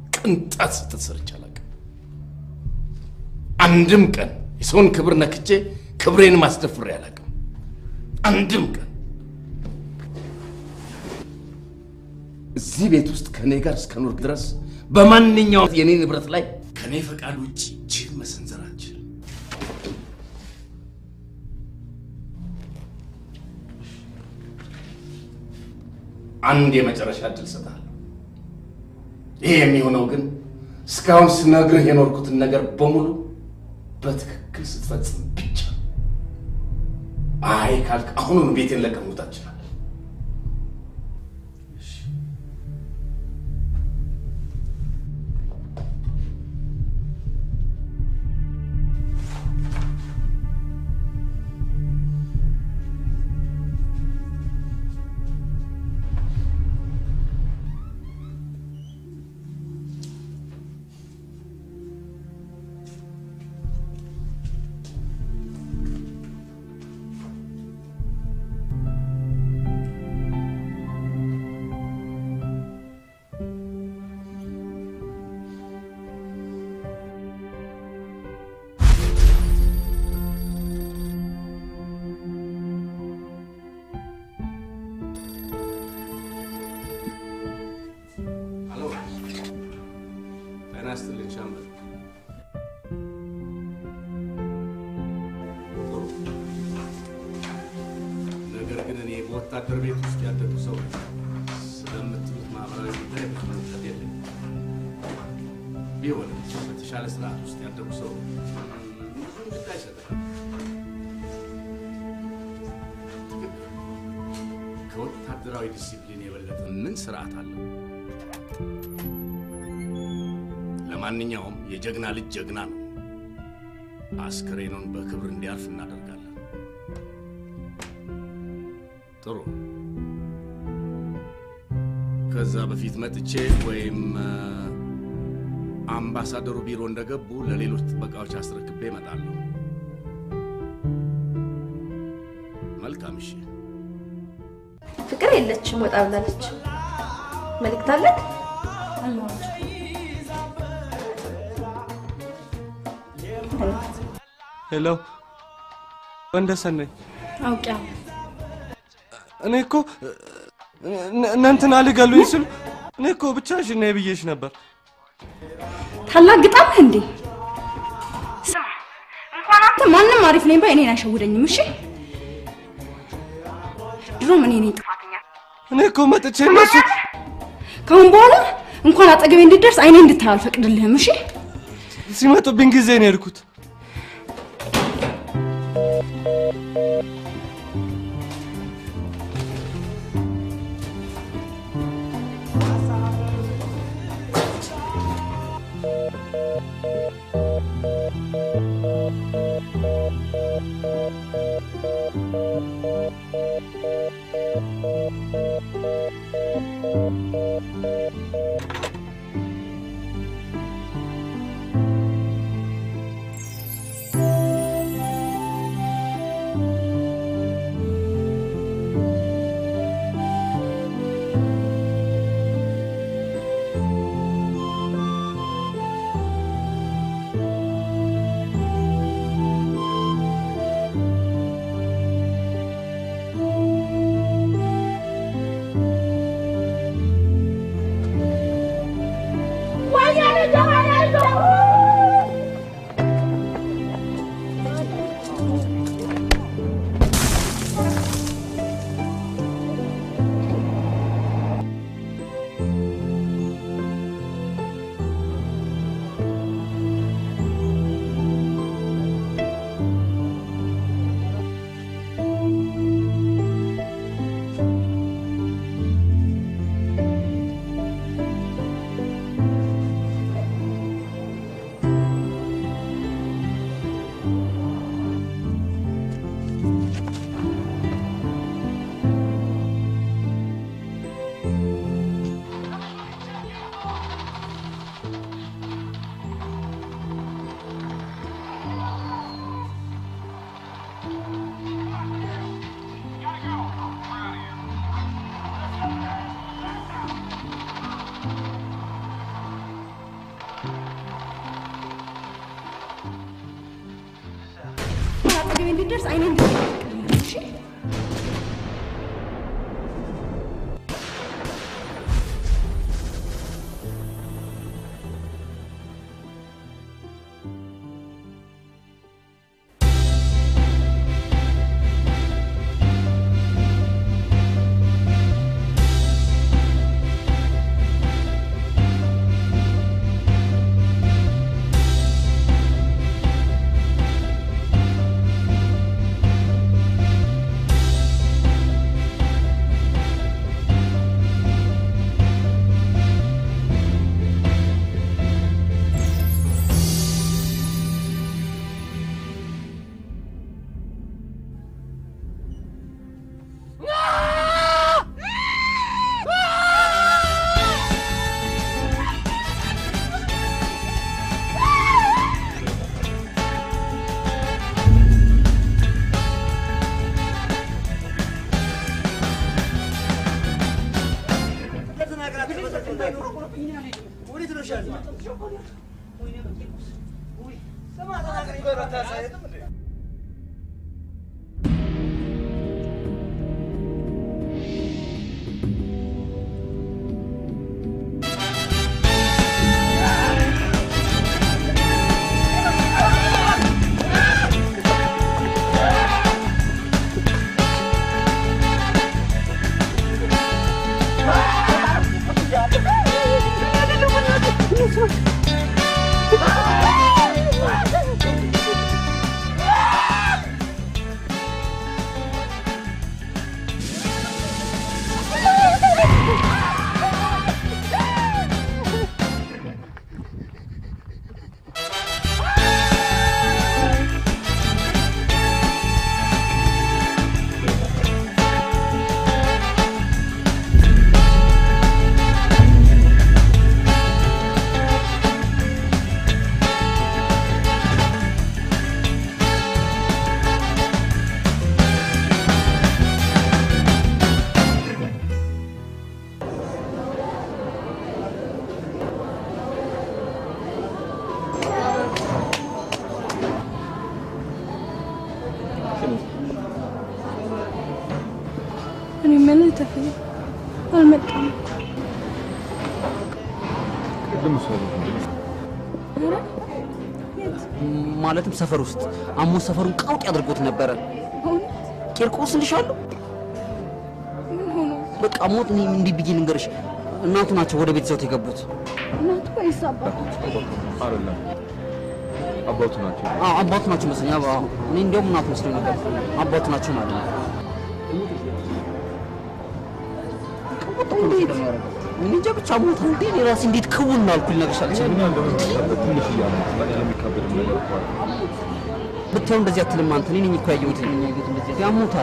ቅንጣት ስህተት ሰርቼ አላውቅም። አንድም ቀን የሰውን ክብር ነክቼ ክብሬን ማስደፍሬ አላውቅም። አንድም ቀን እዚህ ቤት ውስጥ ከእኔ ጋር እስከኖር ድረስ በማንኛውም የኔ ንብረት ላይ ከእኔ ፈቃድ ውጭ እጅህን መሰንዘር አትችልም። አንድ የመጨረሻ እድል እሰጥሃለሁ። ይሄ የሚሆነው ግን እስካሁን ስነግርህ የኖርኩትን ነገር በሙሉ በትክክል ስትፈጽም ብቻ። አይ ካልክ አሁኑኑ ቤቴን ለቀህ መውጣት ትችላለህ። ሄሎ፣ ጤና ይስጥልኝ ሻምበል። ጥሩ። ነገር ግን እኔ በወታደር ቤት ውስጥ ያደጉ ሰው ነኝ። ስለምትሉት ማህበራዊ ጉዳይ ብዙ እውቀት የለኝም። ቢሆንም በተሻለ ስርዓት ውስጥ ያደጉ ሰው ነኝ። ብዙም ግድ አይሰጠኝም። ከወታደራዊ ዲሲፕሊን የበለጠ ምን ስርዓት አለው? ለማንኛውም የጀግና ልጅ ጀግና ነው። አስክሬኑን በክብር እንዲያልፍ እናደርጋለን። ጥሩ። ከዛ በፊት መጥቼ ወይም አ፣ አምባሳደሩ ቢሮ እንደገቡ ለሌሎች ጥበቃዎች አስረክቤ እመጣለሁ። መልካም። እሺ። ፍቅር የለችም፣ ወጣ ብላለች። መልእክት አለክ? ሄሎ፣ ወንደሰን ነኝ። አውቄያለሁ። እኔ እኮ እነ- እነ እንትና ሊገሉኝ ሲሉ እኔ እኮ ብቻሽን ነይ ብዬሽ ነበር። ታላግጣለህ እንዴ? ስማ፣ እንኳን አንተ ማንም አሪፍ ነኝ ባይ እኔን አይሸውደኝም። እሺ፣ ድሮም እኔ ነኝ ጥፋተኛ። እኔ እኮ መጥቼ እነሱ ከአሁን በኋላ እንኳን አጠገቤ እንድትደርስ አይኔ እንድታይ አልፈቅድልህም። እሺ፣ ሲመጡብኝ ጊዜ ነው የሄድኩት። አጠገቤ እንድትደርስ አይኔ እንድታይ አልፈቅድልህም። እሺ፣ እኔ የምልህ ተፈሪ አልመጣም። ቅድም እሷ ቤት እንደ ኧረ ማለትም ሰፈር ውስጥ አሞ ሰፈሩን ቀውጥ ያድርጎት ነበረ። እውነት ቂርቆስ ልሻለሁ ምን ሆኖ በቃ ሞት እኔ እንዲህ ብዬ ልንገርሽ፣ እናቱ ናቸው ወደ ቤት ይዘውት የገቡት። እናቱ ወይስ አባቱ? አይደለም አባቱ ናቸው። አዎ አባቱ ናቸው መሰለኝ። አዎ አዎ። እኔ እንዲያውም እናቱ መስሎኝ ነበር። አባቱ ናቸው ማለት ነው። እንዴት እኔ እንጃ ብቻ ሞት እንዴ እኔ ራሴ እንዴት ክውን አልኩኝ ልነግርሽ አልችልም። ምን እንደሆነ ታውቃለህ? ትንሽ እያለ በጣም የሚካበድም ነገር እኮ አለ። ብታዩ እንደዚህ አትልም አንተ። እኔ ነኝ እኮ ያየሁት እኛ ያየሁት እንደዚህ ያሞታል።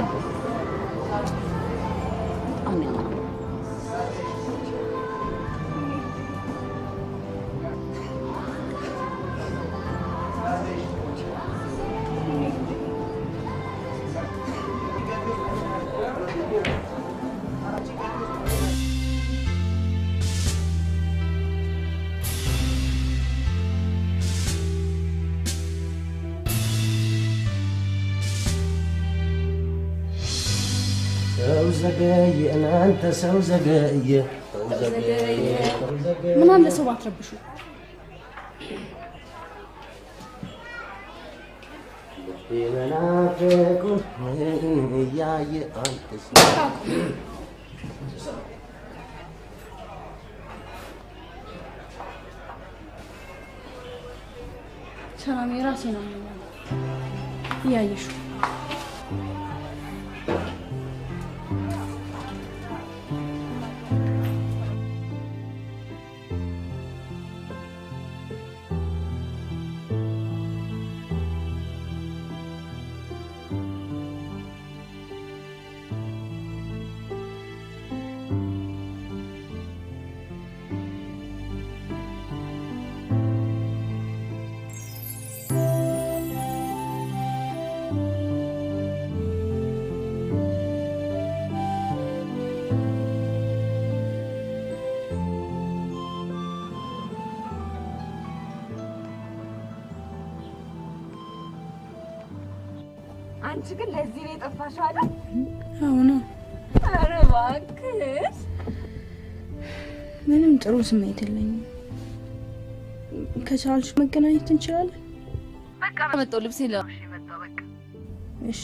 ሰው ዘገየ እናንተ ሰው ዘገየ ሰው ዘገየ ሰው ዘገየ ምን አለ ሰው ባትረብሹ። የመናፍቁን እያየ አንተ ሰላም የራሴ ነው እያየሹ አንቺ ግን ለዚህ ነው የጠፋሽው አይደል? አሁን ኧረ እባክሽ ምንም ጥሩ ስሜት የለኝም። ከቻልሽ መገናኘት እንችላለን። በቃ መጣሁ። ልብሴ ለብሼ መጣሁ። በቃ እሺ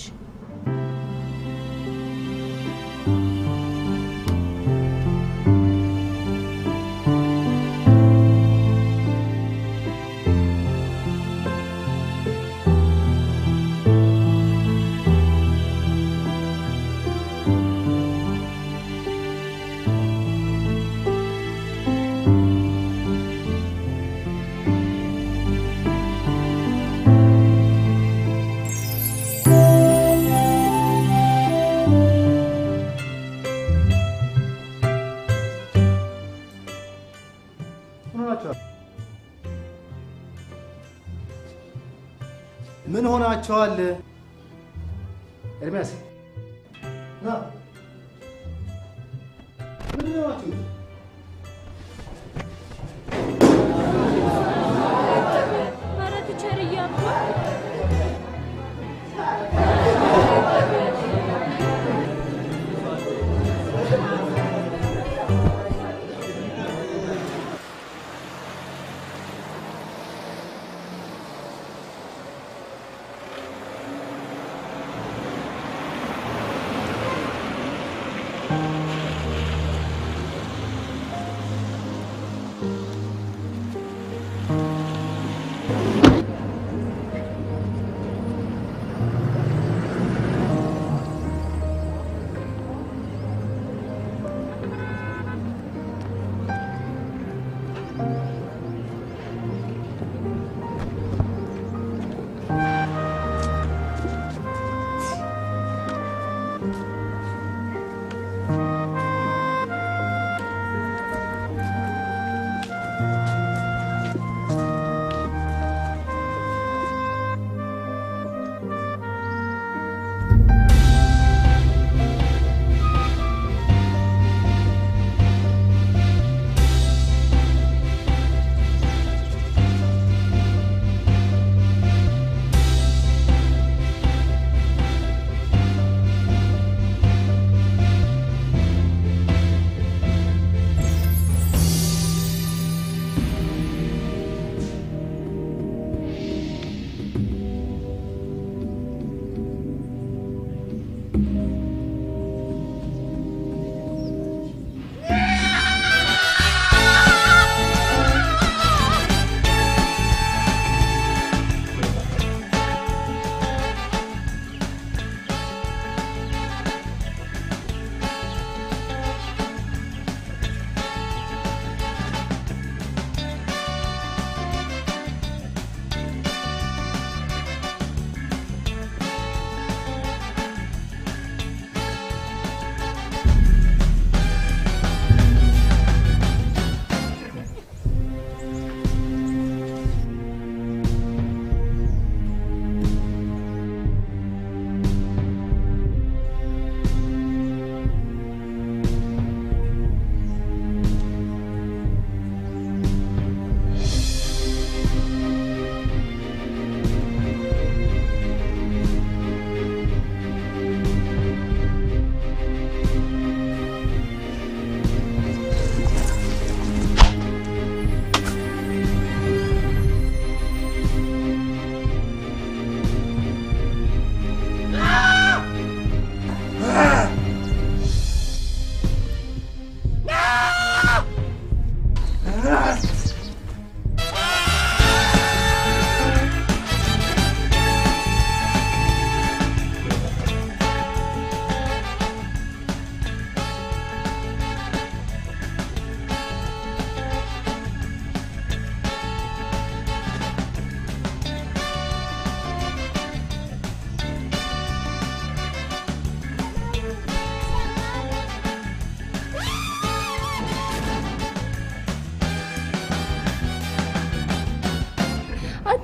ምን ሆናቸዋል? ኤርሚያስ ና ምን ሆናችሁ? ኧረ ቲቸር እያሉ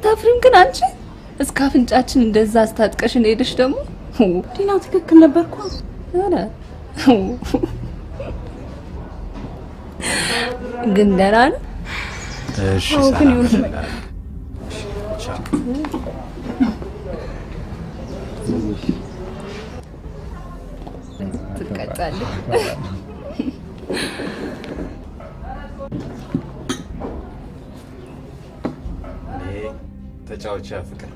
አታፍሪም ግን አንቺ? እስከ አፍንጫችን እንደዛ አስታጥቀሽን ሄደሽ ደግሞ ዲና ትክክል ነበርኩ። ኧረ ግን ደህና ነው። እሺ አዎ፣ ግን ይሁን ሰላም በቃ። ቻው። ትቀጫለሽ። ተጫወቻ ፍቅር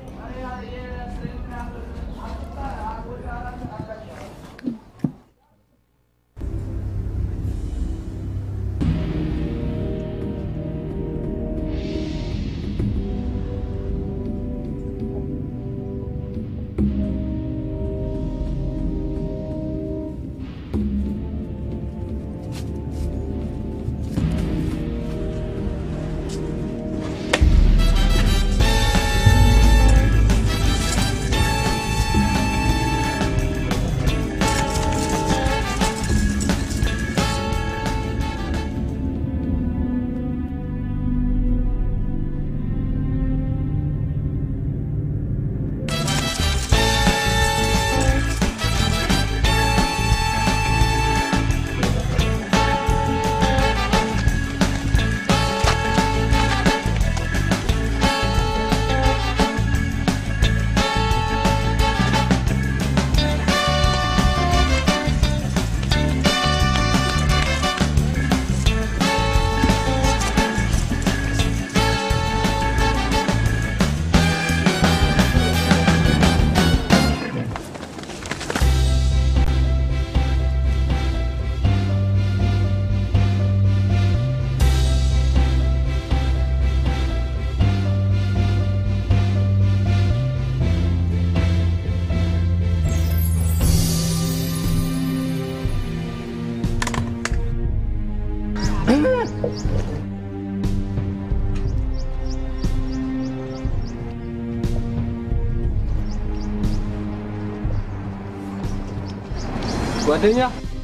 ጓደኛ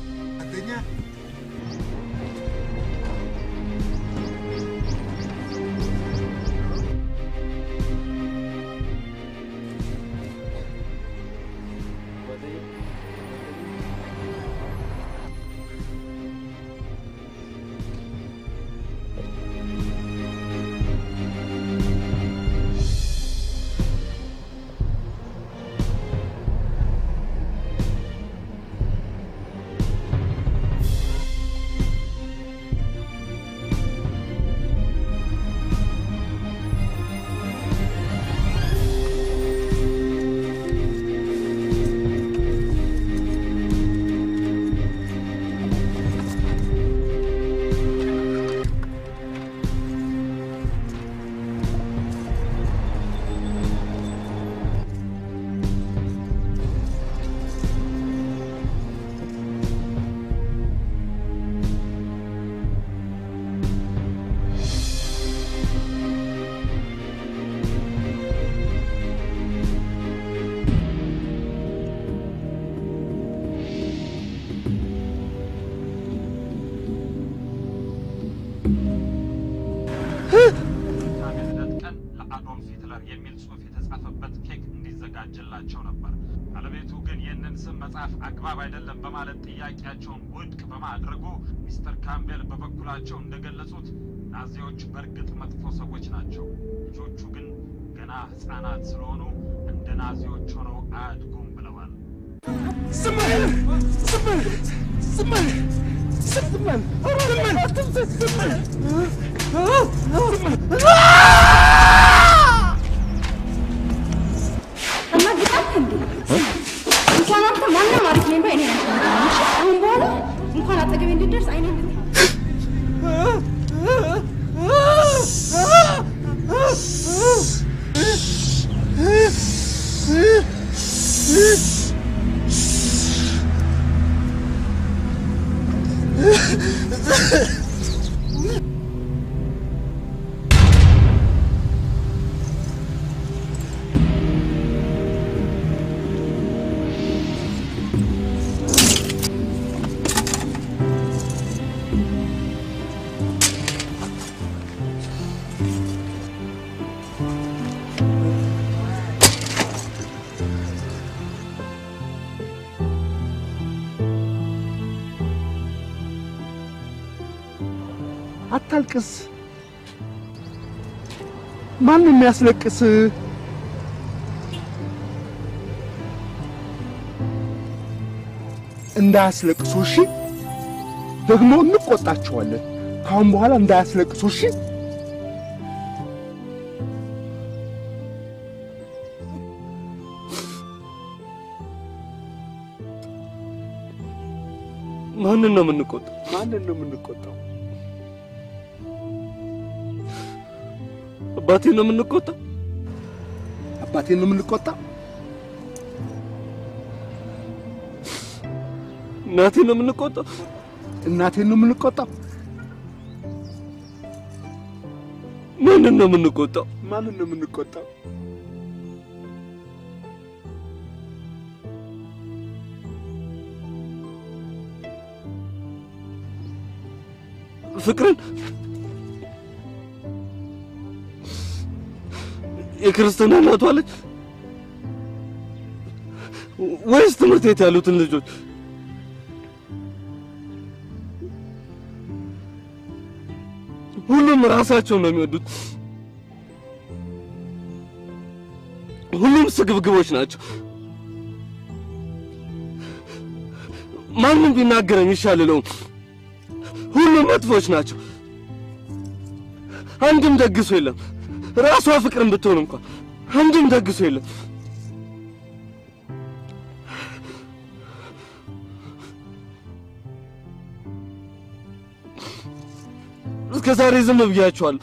ልደት ቀን ለአዶልፍ ሂትለር የሚል ጽሑፍ የተጻፈበት ኬክ እንዲዘጋጅላቸው ነበር። ባለቤቱ ግን ይህንን ስም መጻፍ አግባብ አይደለም በማለት ጥያቄያቸውን ውድቅ በማድረጉ ሚስተር ካምቤል በበኩላቸው እንደገለጹት ናዚዎች በእርግጥ መጥፎ ሰዎች ናቸው፣ ልጆቹ ግን ገና ሕፃናት ስለሆኑ እንደ ናዚዎች ሆነው አያድጉም ብለዋል። እና ግጣም እንዴ እንኳን አንተ ማንም አሪፍ ነኝ ባይ እኔ አልፈልግም። እሺ? አሁን በኋላ እንኳን አጠገቤ እንድትደርስ አይኔ አታልቅስ። ማን ነው የሚያስለቅስ? እንዳያስለቅሱ እሺ። ደግሞ እንቆጣቸዋለን። ካሁን በኋላ እንዳያስለቅሱ እሺ። ማንን ነው የምንቆጣው? ማንን ነው የምንቆጣው? አባቴን ነው የምንቆጣው? አባቴን ነው የምንቆጣው? እናቴን ነው የምንቆጣው? እናቴን ነው የምንቆጣው? ማንን ነው የምንቆጣው? ማንን ነው የምንቆጣው? ፍቅርን የክርስትና እናቷ ልጅ ወይስ ትምህርት ቤት ያሉትን ልጆች? ሁሉም ራሳቸውን ነው የሚወዱት። ሁሉም ስግብግቦች ናቸው። ማንም ቢናገረኝ ይሻልለውም። ሁሉም መጥፎች ናቸው። አንድም ደግሶ የለም። ራሷ ፍቅርን ብትሆን እንኳን አንድም ደግሶ የለም። እስከ ዛሬ ዝም ብያቸዋለሁ።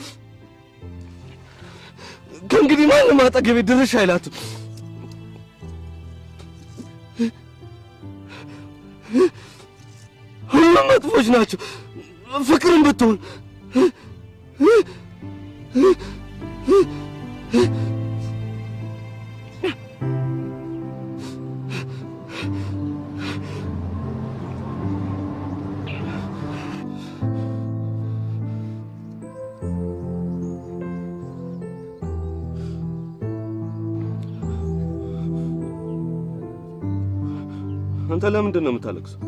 ከእንግዲህ ማንም አጠገቤ ድርሽ አይላትም። ሁሉም መጥፎች ናቸው። ፍቅርን ብትሆን አንተ ለምንድን ነው የምታለቅሰው?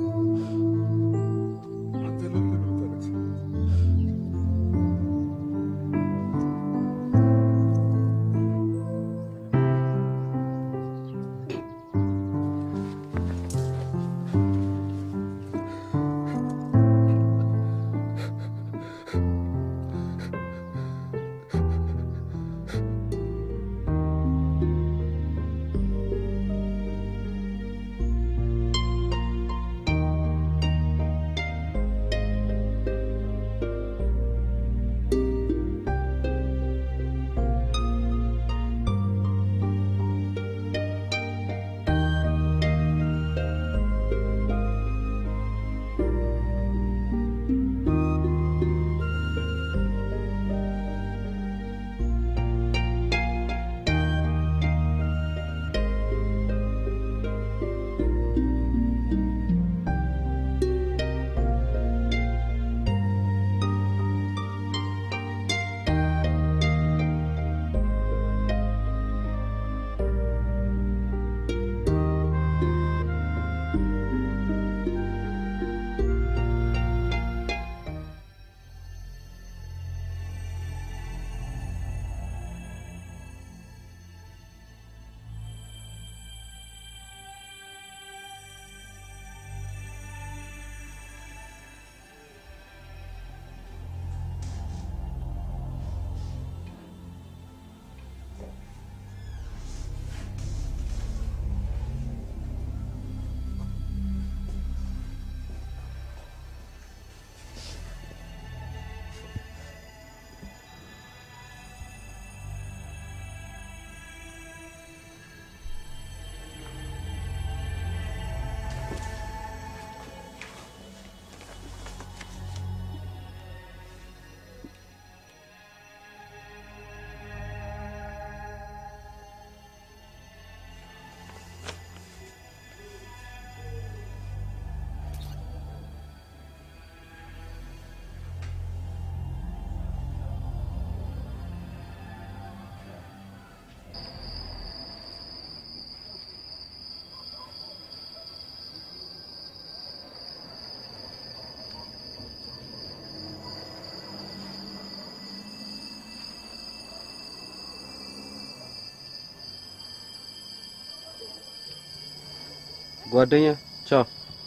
ጓደኛ ቻው።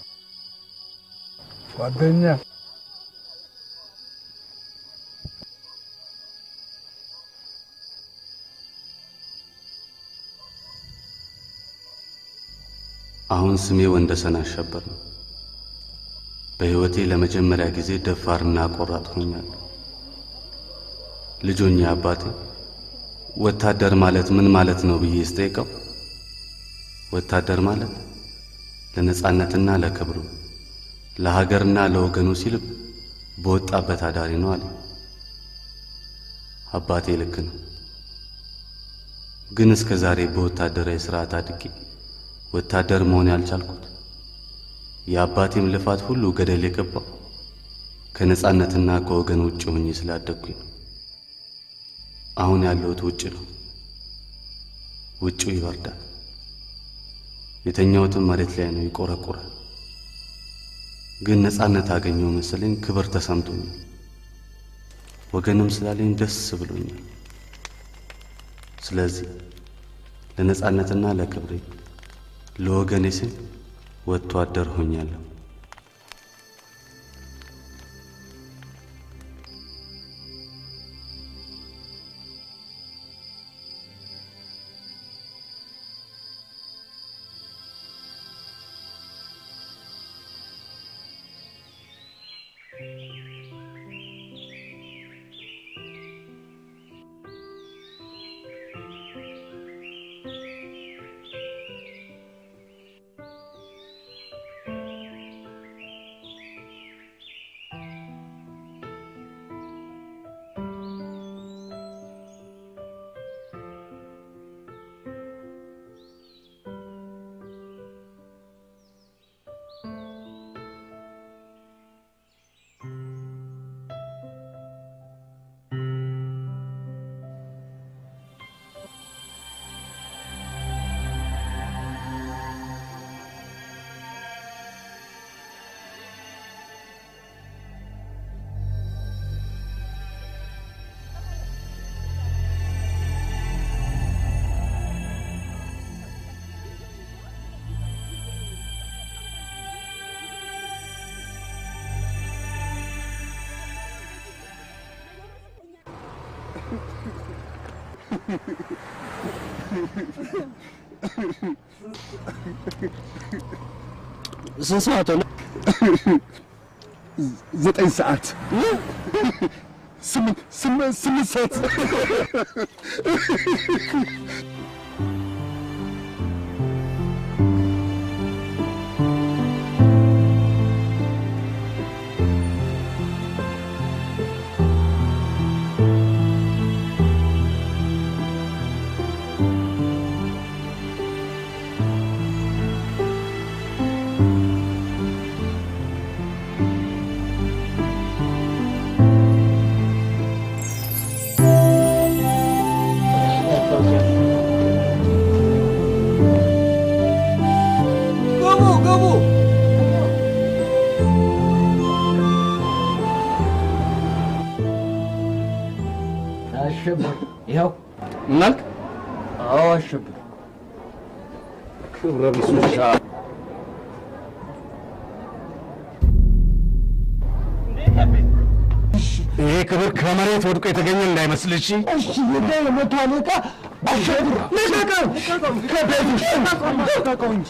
ጓደኛ አሁን ስሜ ወንደሰን አሸበር ነው። በሕይወቴ ለመጀመሪያ ጊዜ ደፋርና ቆራጥ ሆኛለሁ። ልጆኛ አባቴ ወታደር ማለት ምን ማለት ነው ብዬ ስጠይቀው ወታደር ማለት ለነጻነትና ለክብሩ ለሀገርና ለወገኑ ሲል በወጣበት አዳሪ ነው አለ። አባቴ ልክ ነው። ግን እስከ ዛሬ በወታደራዊ ስርዓት አድጌ ወታደር መሆን ያልቻልኩት የአባቴም ልፋት ሁሉ ገደል የገባው ከነጻነትና ከወገን ውጭ ሆኜ ስላደግኩኝ ነው። አሁን ያለሁት ውጭ ነው። ውጭው ይወርዳል። የተኛሁትም መሬት ላይ ነው፣ ይቆረቁራል። ግን ነጻነት አገኘው መሰለኝ፣ ክብር ተሰምቶኛል። ወገንም ስላለኝ ደስ ብሎኛል። ስለዚህ ለነጻነትና ለክብሬ ለወገኔ ስል ወጥቶ አደር ሆኛለሁ። ስንት ሰዓት ሆነ? ዘጠኝ ሰዓት ስምንት ስምንት ስምንት ሰዓት ግቡ ግቡ። አሸብር ይኸው እናልክ አዎ አሸብር ክብረ ቢስ ውሻ ይሄ ክብር ከመሬት ወድቆ የተገኘ እንዳይመስል እሺ። እሺ የዳ የመቶ አለቃ አሸብር ልቀቀው! ከቤት ውስጥ ልቀቀው እንጂ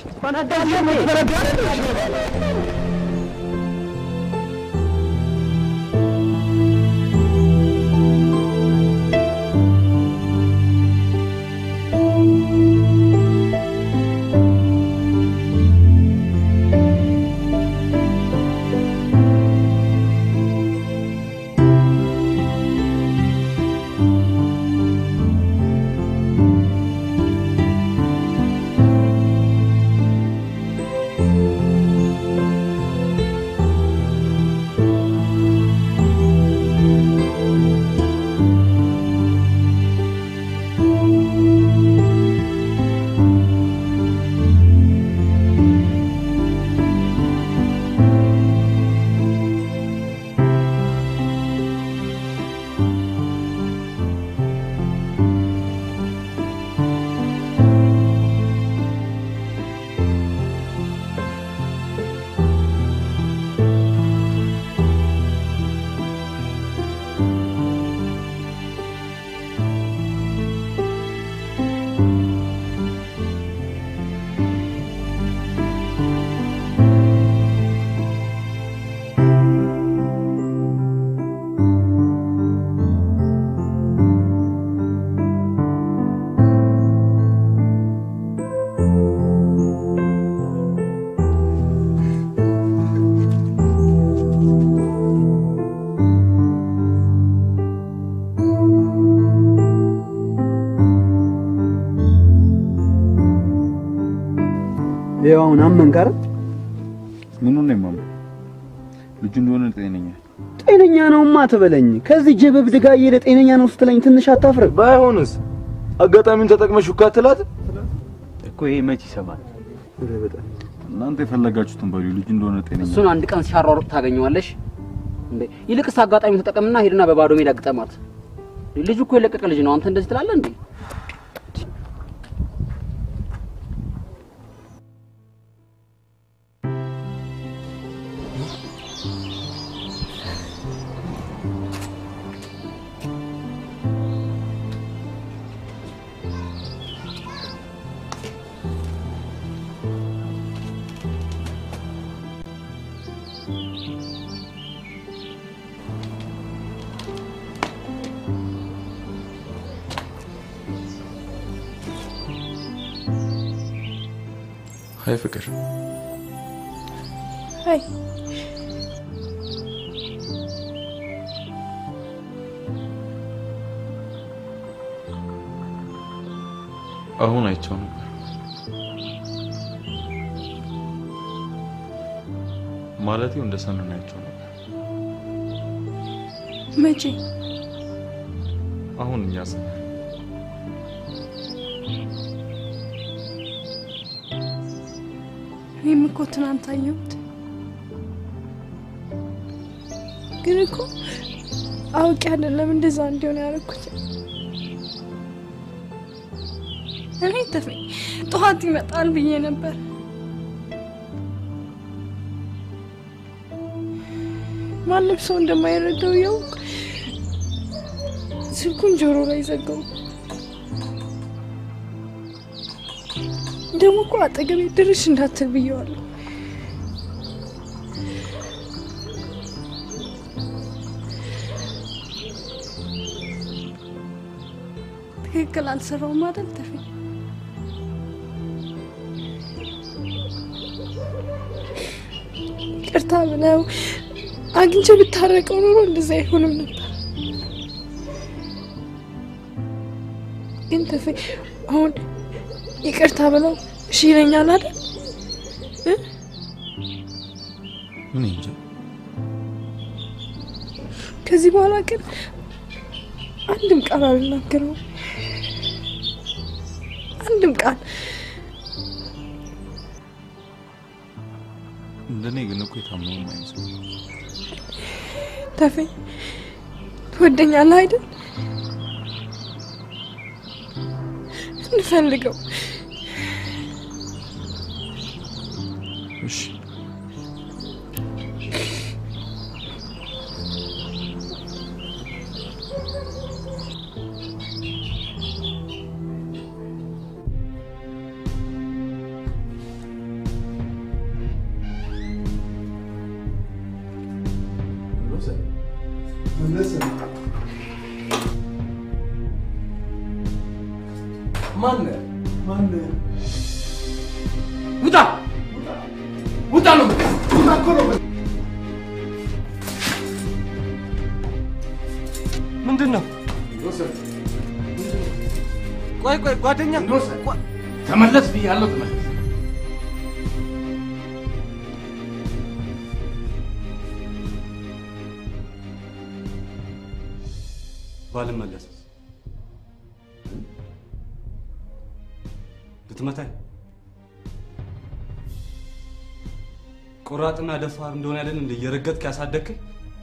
ይኸው አሁን አመንክ አይደል? ምኑን ነው የማምነው? ልጁ እንደሆነ ጤነኛ ጤነኛ ነውማ ትበለኝ። ከዚህ ጅብ እብድ ጋር እየሄደ ጤነኛ ነው ስትለኝ ትንሽ አታፍርም? ባይሆንስ አጋጣሚውን ተጠቅመሽ ሹካ ትላት እኮ ይሄ መች ይሰማል? እናንተ የፈለጋችሁትን በሉ። ልጁ እንደሆነ ጤነኛ እሱን አንድ ቀን ሲያሯሩጥ ታገኘዋለሽ። እንዴ ይልቅስ አጋጣሚ ተጠቀምና ሄድና በባዶ ሜዳ ግጠማት። ልጁ እኮ የለቀቀ ልጅ ነው። አንተ እንደዚህ ትላለህ እንዴ? ሀይ ፍቅር አይ አሁን አይቼው ነበር። ማለቴ እንደ ሰኑን አይቼው ነበር። መቼ? አሁን እኛ ሰ እኔም እኮ ትናንት አየሁት፣ ግን እኮ አውቄ አይደለም እንደዛ እንዲሆን ያደረኩት። እኔ ተፈኝ ጠዋት ይመጣል ብዬ ነበር። ማንም ሰው እንደማይረዳው ያውቅ ስልኩን ጆሮ ላይ ዘጋው። ደግሞ እኮ አጠገቤ ድርሽ እንዳትል ብየዋለሁ። ትክክል አልሰራውም አይደል ተፈኝ? ቅርታ ብለው አግኝቼ ብታረቀው ኖሮ እንደዛ አይሆንም ነበር። ግን ተፈኝ አሁን ይቅርታ ብለው እሺ ይለኛል አይደል? እ? ምን እንጃ ከዚህ በኋላ ግን አንድም ቃል አልናገረውም። አንድም ቃል እንደኔ ግን እኮ የታመመም አይመስልም። ተፈኝ ትወደኛለህ አይደል? እንፈልገው እሺ ማነህ? ማነህ? ውጣ! ውጣ ነው የምልህ። ውጣ እኮ ነው የምልህ። ምንድን ነው? ቆይ ቆይ ጓደኛ ተመለስ ብያለሁ፣ ተመለስ። ባልመለስ ልትመታኝ ቆራጥና ደፋር እንደሆነ ያለን እንደ እየረገጥክ ያሳደግከኝ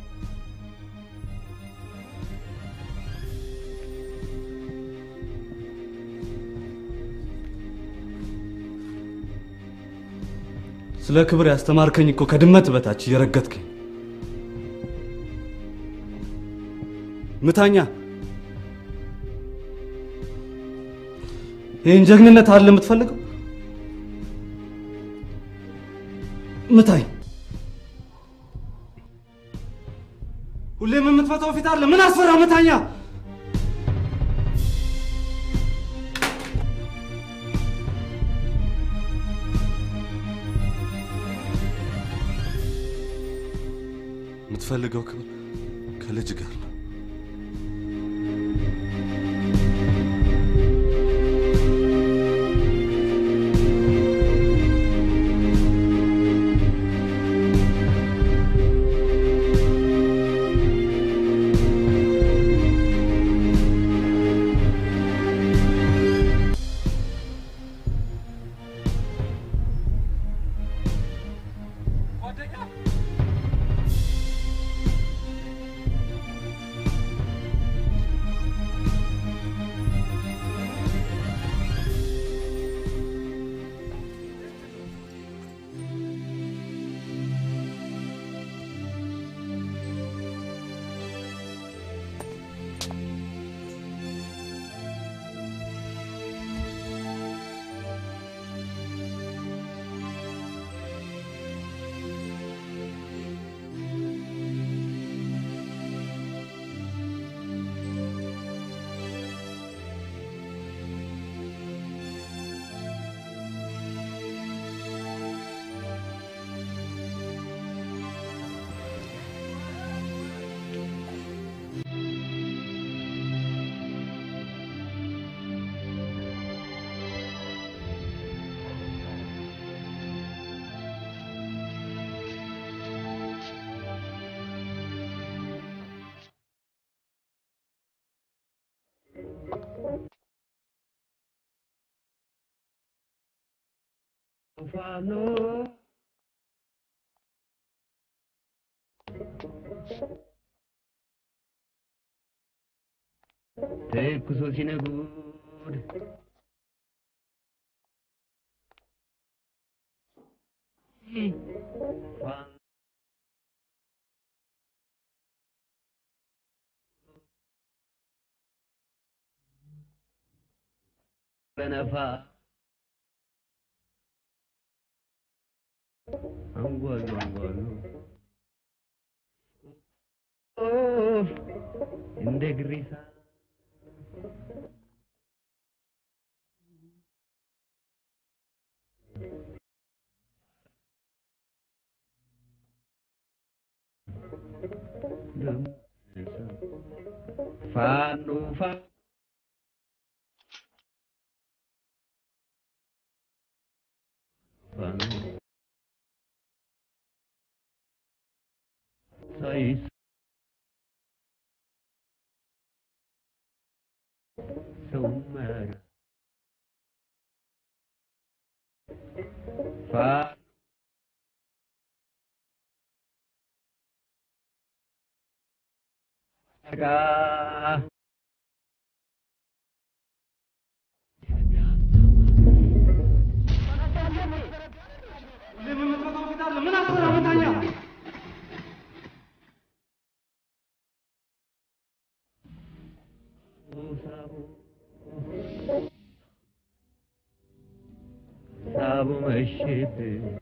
ስለ ክብር ያስተማርከኝ እኮ ከድመት በታች እየረገጥከኝ ምታኛ ይህን ጀግንነት አለ የምትፈልገው? ምታኝ። ሁሌም የምትፈታው ፊት አለ። ምን አስፈራ? ምታኛ። የምትፈልገው ክብር ከልጅ ጋር ነው። ተኩሶ ሲነጉድ በነፋ አንጓሉ አንጓሉ ኦፍ እንደ ግሪሳ ፋኖ ፋ ፋኖ ሳይስ ሰውመረ ፋ ጋ ሳቡ መሽት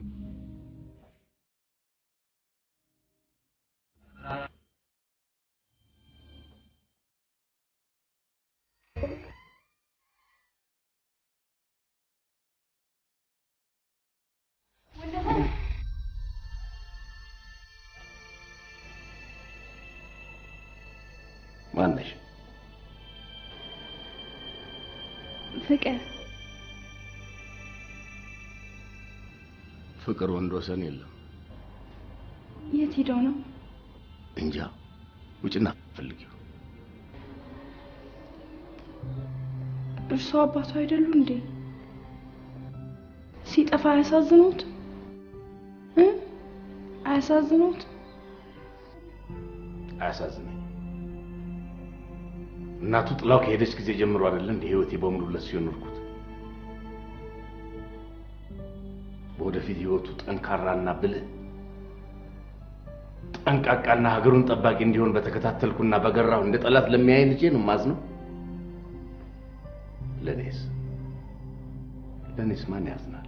ማነሽ? ፍቅር ፍቅር ወንድ ወሰን የለም። የት ሄደው ነው? እንጃ ውጭና ፈልጊው። እርሶ አባቱ አይደሉ እንዴ? ሲጠፋ አያሳዝኑት? እ? አያሳዝኑት? አያሳዝነኝ። እናቱ ጥላው ከሄደች ጊዜ ጀምሮ አይደለ እንደ ህይወቴ በሙሉ ለሱ የኖርኩት። በወደፊት ህይወቱ ጠንካራና ብልህ ጠንቃቃና ሀገሩን ጠባቂ እንዲሆን በተከታተልኩና በገራሁ እንደ ጠላት ለሚያይ ልጄ ነው ማዝነው። ለኔስ ለኔስ ማን ያዝናል?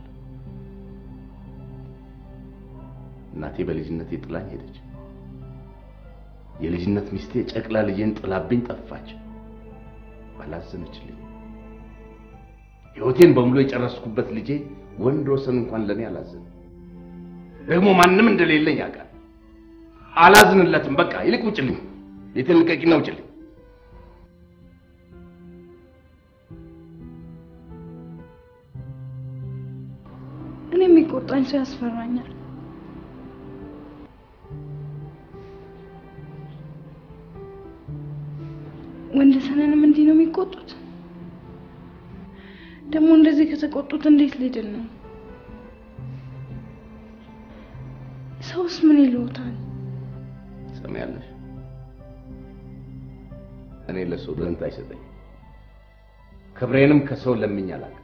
እናቴ በልጅነቴ ጥላኝ ሄደች። የልጅነት ሚስቴ ጨቅላ ልጄን ጥላብኝ ጠፋች። አላዘነችልኝ። ህይወቴን በሙሉ የጨረስኩበት ልጄ ወንድ ወሰን እንኳን ለኔ አላዘነ። ደግሞ ማንም እንደሌለኝ ያውቃል። አላዝንለትም። በቃ ይልቅ ውጭልኝ፣ ቤቴን ልቀቂና ውጭልኝ። እኔ የሚቆጣኝ ሰው ያስፈራኛል። ወንደሰንንም እንዲህ ነው የሚቆጡት። ደግሞ እንደዚህ ከተቆጡት እንዴት ሊድን ነው? ሰውስ ምን ይለውታል? ሰሚያለሽ? እኔ ለሰው ደንታ አይሰጠኝ። ክብሬንም ከሰው ለምኝ አላውቅም።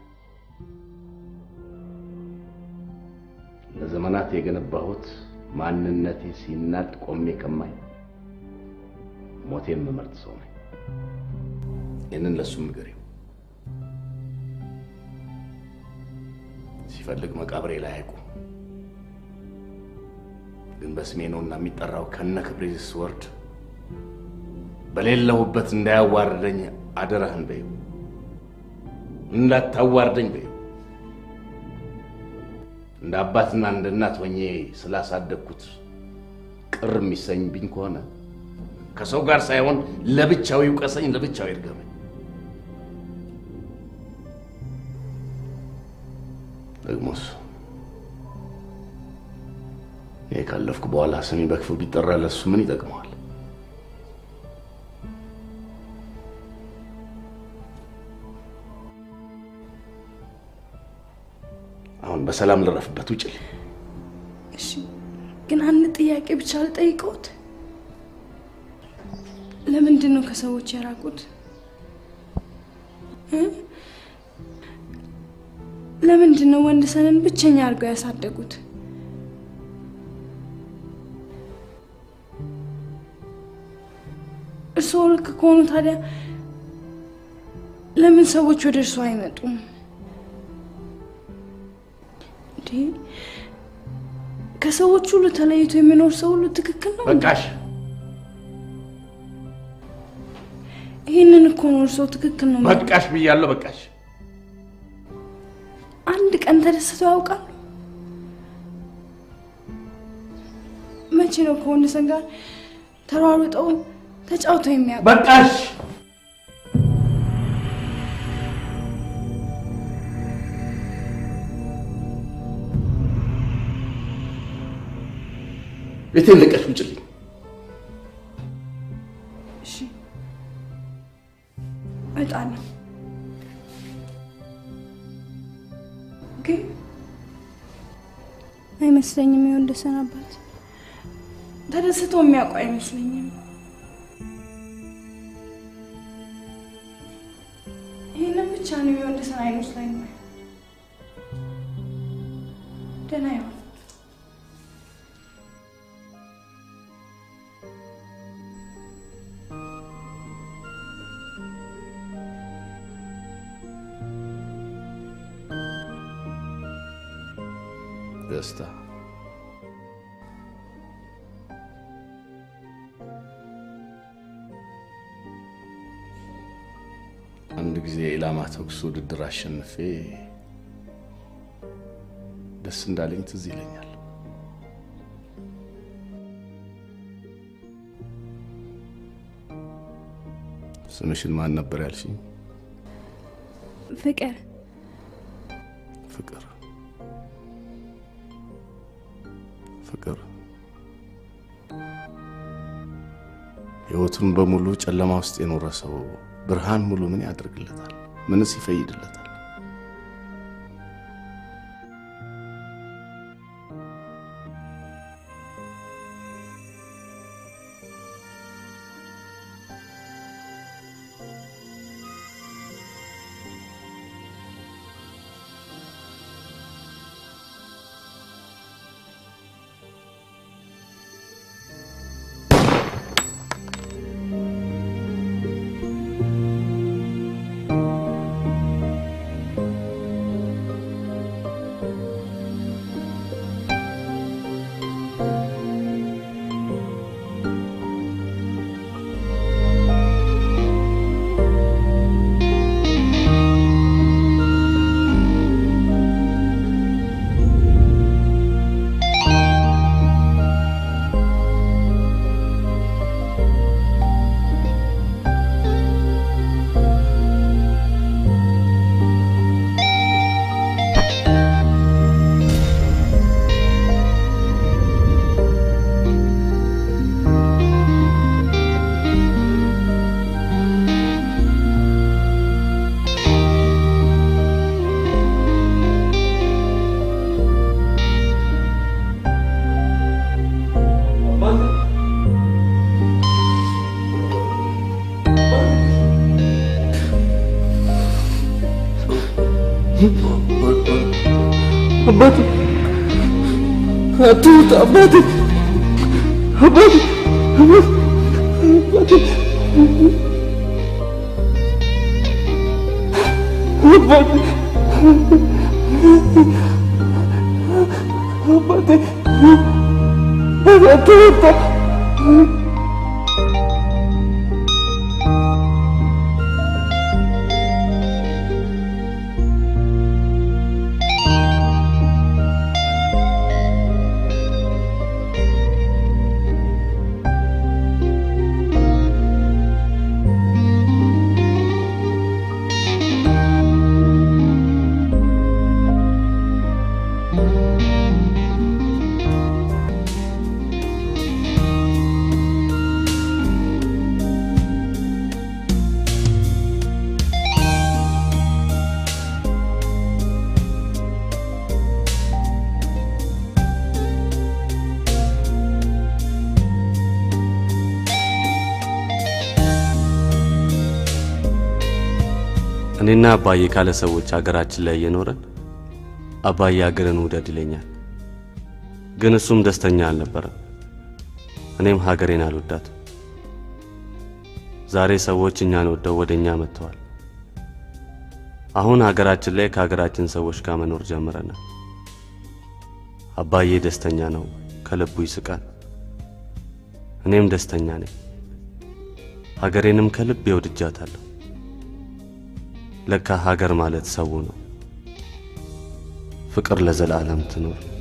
ለዘመናት የገነባሁት ማንነቴ ሲናድ ቆሜ ከማይ ሞቴን የምመርጥ ሰው ነኝ። ይህንን ለእሱም ንገሪው። ሲፈልግ መቃብሬ ላይ አይቁም። ግን በስሜ ነውና የሚጠራው ከነ ክብሬ ስወርድ በሌለሁበት እንዳያዋርደኝ አደራህን በይው። እንዳታዋርደኝ በይው። እንደ አባትና እንደ እናት ሆኜ ስላሳደግኩት ቅር የሚሰኝብኝ ከሆነ ከሰው ጋር ሳይሆን ለብቻው ይውቀሰኝ፣ ለብቻው ይርገመኝ። ደግሞስ ይሄ ካለፍኩ በኋላ ስሜ በክፉ ቢጠራ ለሱ ምን ይጠቅመዋል? አሁን በሰላም ልረፍበት፣ ውጭልኝ። እሺ፣ ግን አንድ ጥያቄ ብቻ ልጠይቀውት። ለምንድን ነው ከሰዎች የራቁት? እ? ለምንድን ነው ወንድሰንን ብቸኛ አድርገው ያሳደጉት? እርስዎ ልክ ከሆኑ ታዲያ ለምን ሰዎች ወደ እርስዎ አይመጡም? እንዴ ከሰዎች ሁሉ ተለይቶ የሚኖር ሰው ሁሉ ትክክል ነው? እንዴ? በቃሽ። ይህንን እኮ ነው እርስዎ ትክክል ነው። የሚሉት። በቃሽ ብያለሁ። በቃሽ። አንድ ቀን ተደስተው ያውቃሉ? መቼ ነው ከወንድሰን ጋር ተሯሩጠው ተጫውተው የሚያውቁ? በቃሽ። ቤቴን ለቀሽ ውጭልኝ። እሺ እወጣለሁ። ግን አይመስለኝም የወንድሰን አባት ተደስቶ የሚያውቁ አይመስለኝም። ይህንን ብቻ ነው የወንድሰን አይመስለኝም። ደህና ይሆን። ደስታ አንድ ጊዜ የኢላማ ተኩስ ውድድር አሸንፌ ደስ እንዳለኝ ትዝ ይለኛል። ስምሽን ማን ነበር ያልሽኝ? ፍቅር ፍቅር ፍቅር ህይወቱን በሙሉ ጨለማ ውስጥ የኖረ ሰው ብርሃን ሙሉ ምን ያደርግለታል? ምንስ ይፈይድለታል? አባቴ አትውጣ አባቴ አባቴ አባቴ አባቴ አባቴ አትውጣ እኔና አባዬ ካለ ሰዎች ሀገራችን ላይ እየኖረን አባዬ ሀገርን ውደድ ይለኛል። ግን እሱም ደስተኛ አልነበረም። እኔም ሀገሬን አልወዳት። ዛሬ ሰዎች እኛን ወደው ወደ እኛ መጥተዋል። አሁን ሀገራችን ላይ ከሀገራችን ሰዎች ጋር መኖር ጀምረናል። አባዬ ደስተኛ ነው፣ ከልቡ ይስቃል። እኔም ደስተኛ ነኝ። ሀገሬንም ከልቤ ወድጃታለሁ። ለካ ሀገር ማለት ሰው ነው። ፍቅር ለዘላለም ትኖር።